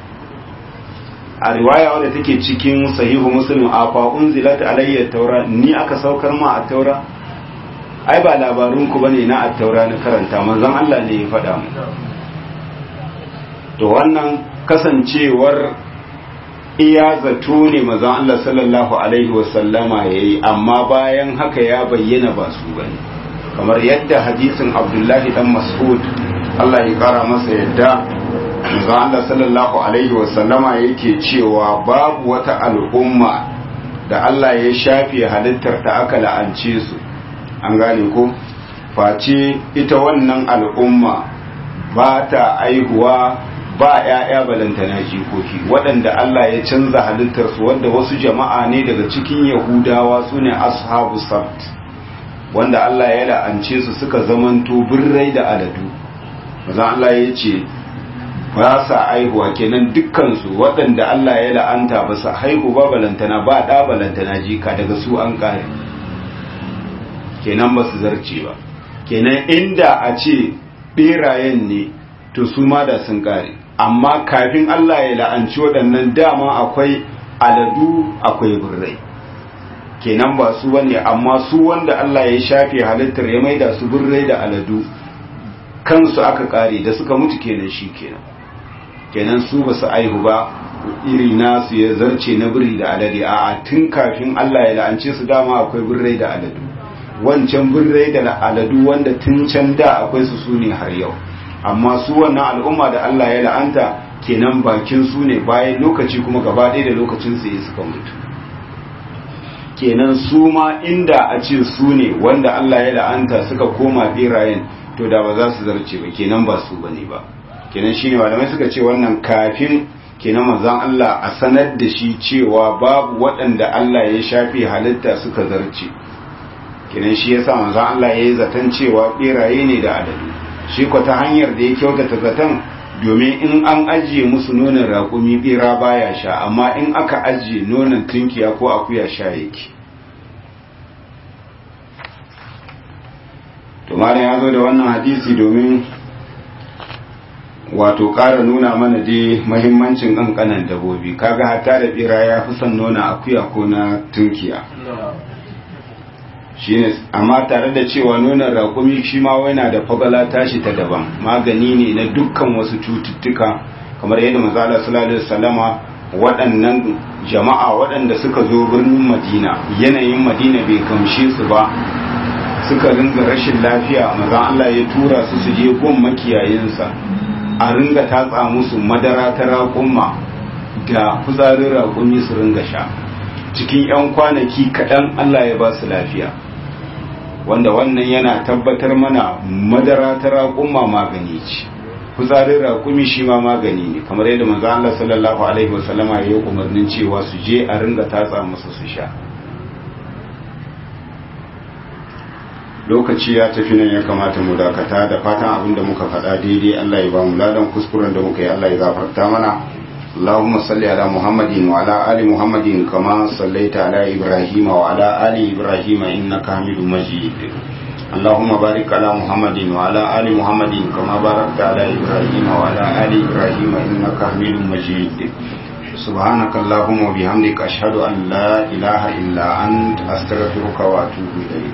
a riwaya wadda take cikin sahihu muslim a fa unzilat alayya taura ni aka saukar ma a taura ai ba labarun ku bane na a taura na karanta manzon Allah ne ya faɗa mu to wannan kasancewar iya zato ne manzon Allah sallallahu alaihi wasallama yayi amma bayan haka ya bayyana ba su bane kamar yadda hadisin Abdullahi dan Mas'ud Allah ya kara masa yadda manzo Allah sallallahu alaihi wasallama yake cewa babu wata al'umma da Allah ya shafe halittar ta aka la'ance su an gane ko face ita wannan al'umma ba ta aihuwa ba ‘ya'ya balantana jikoki waɗanda Allah ya canza halittarsu wanda wasu jama'a ne daga cikin yahudawa su ne ashabu sabt wanda Allah ya la'ance su suka zamanto birrai da aladu maza Allah ya ce ba sa aihuwa kenan dukkansu waɗanda Allah ya la'anta ba sa haihu ba balantana ba ɗa balantana jika daga su an ƙare kenan ba su zarce ba kenan inda a ce ɓerayen ne to su ma da sun ƙare amma kafin Allah ya la'anci waɗannan dama akwai aladu akwai birrai kenan ba su bane amma su wanda Allah ya shafe halittar ya maida su birrai da aladu kansu aka ƙare da suka mutu kenan shi kenan kenan su ba su aihu ba iri nasu ya zarce na biri da alade a tun kafin Allah ya la'ance su dama akwai birrai da aladu wancan birrai da aladu wanda tun can da akwai su su ne har yau amma su wannan al'umma da Allah ya la'anta kenan bakin su ne bayan lokaci kuma gaba ɗaya da lokacin su ya suka mutu kenan su ma inda a ce su ne wanda Allah ya la'anta suka koma birayen to da ba za su zarce ba kenan ba su bane ba kenan shine malamai suka ce wannan kafin kenan manzon Allah a sanar da shi cewa babu waɗanda Allah ya shafe halitta suka zarce kenan shi yasa manzon Allah ya yi zaton cewa beraye ne da adadu shi ko ta hanyar da ya kyautata zaton domin in an ajiye musu nonon raƙumi bera baya sha amma in aka ajiye nonon tunkiya ko akuya sha yake to malam ya zo da wannan hadisi domin wato ƙara nuna mana dai mahimmancin ƙanƙanan dabobi kaga hatta da bera ya fi son nona akuya ko na tunkiya shine amma tare da cewa nonon raƙumi shi ma yana da fagala tashi ta daban magani ne na dukkan wasu cututtuka kamar yadda manzala sallallahu alaihi wasallama waɗannan jama'a waɗanda suka zo birnin madina yanayin madina bai kamshe su ba suka ringa rashin lafiya maza Allah ya tura su su je gun makiyayinsa a ringa tatsa musu madara ta raƙumma da kuzarin raƙumi su ringa sha cikin 'yan kwanaki kaɗan Allah ya ba su lafiya wanda wannan yana tabbatar mana madara ta raƙumma magani ce kuzarin raƙumi shi ma magani ne kamar yadda manzo Allah sallallahu alaihi wasallama ya yi umarnin cewa su je a ringa tatsa musu su sha lokaci ya tafi nan ya kamata mu dakata da fatan abin da muka faɗa daidai Allah ya ba mu ladan kuskuren da muka yi Allah ya gafarta mana اللهم صل على محمد وعلى آل محمد كما صليت على إبراهيم وعلى آل إبراهيم إنك حميد مجيد اللهم بارك على محمد وعلى آل محمد كما باركت على إبراهيم وعلى آل إبراهيم إنك حميد مجيد سبحانك اللهم وبحمدك أشهد أن لا إله إلا أنت أستغفرك وأتوب إليك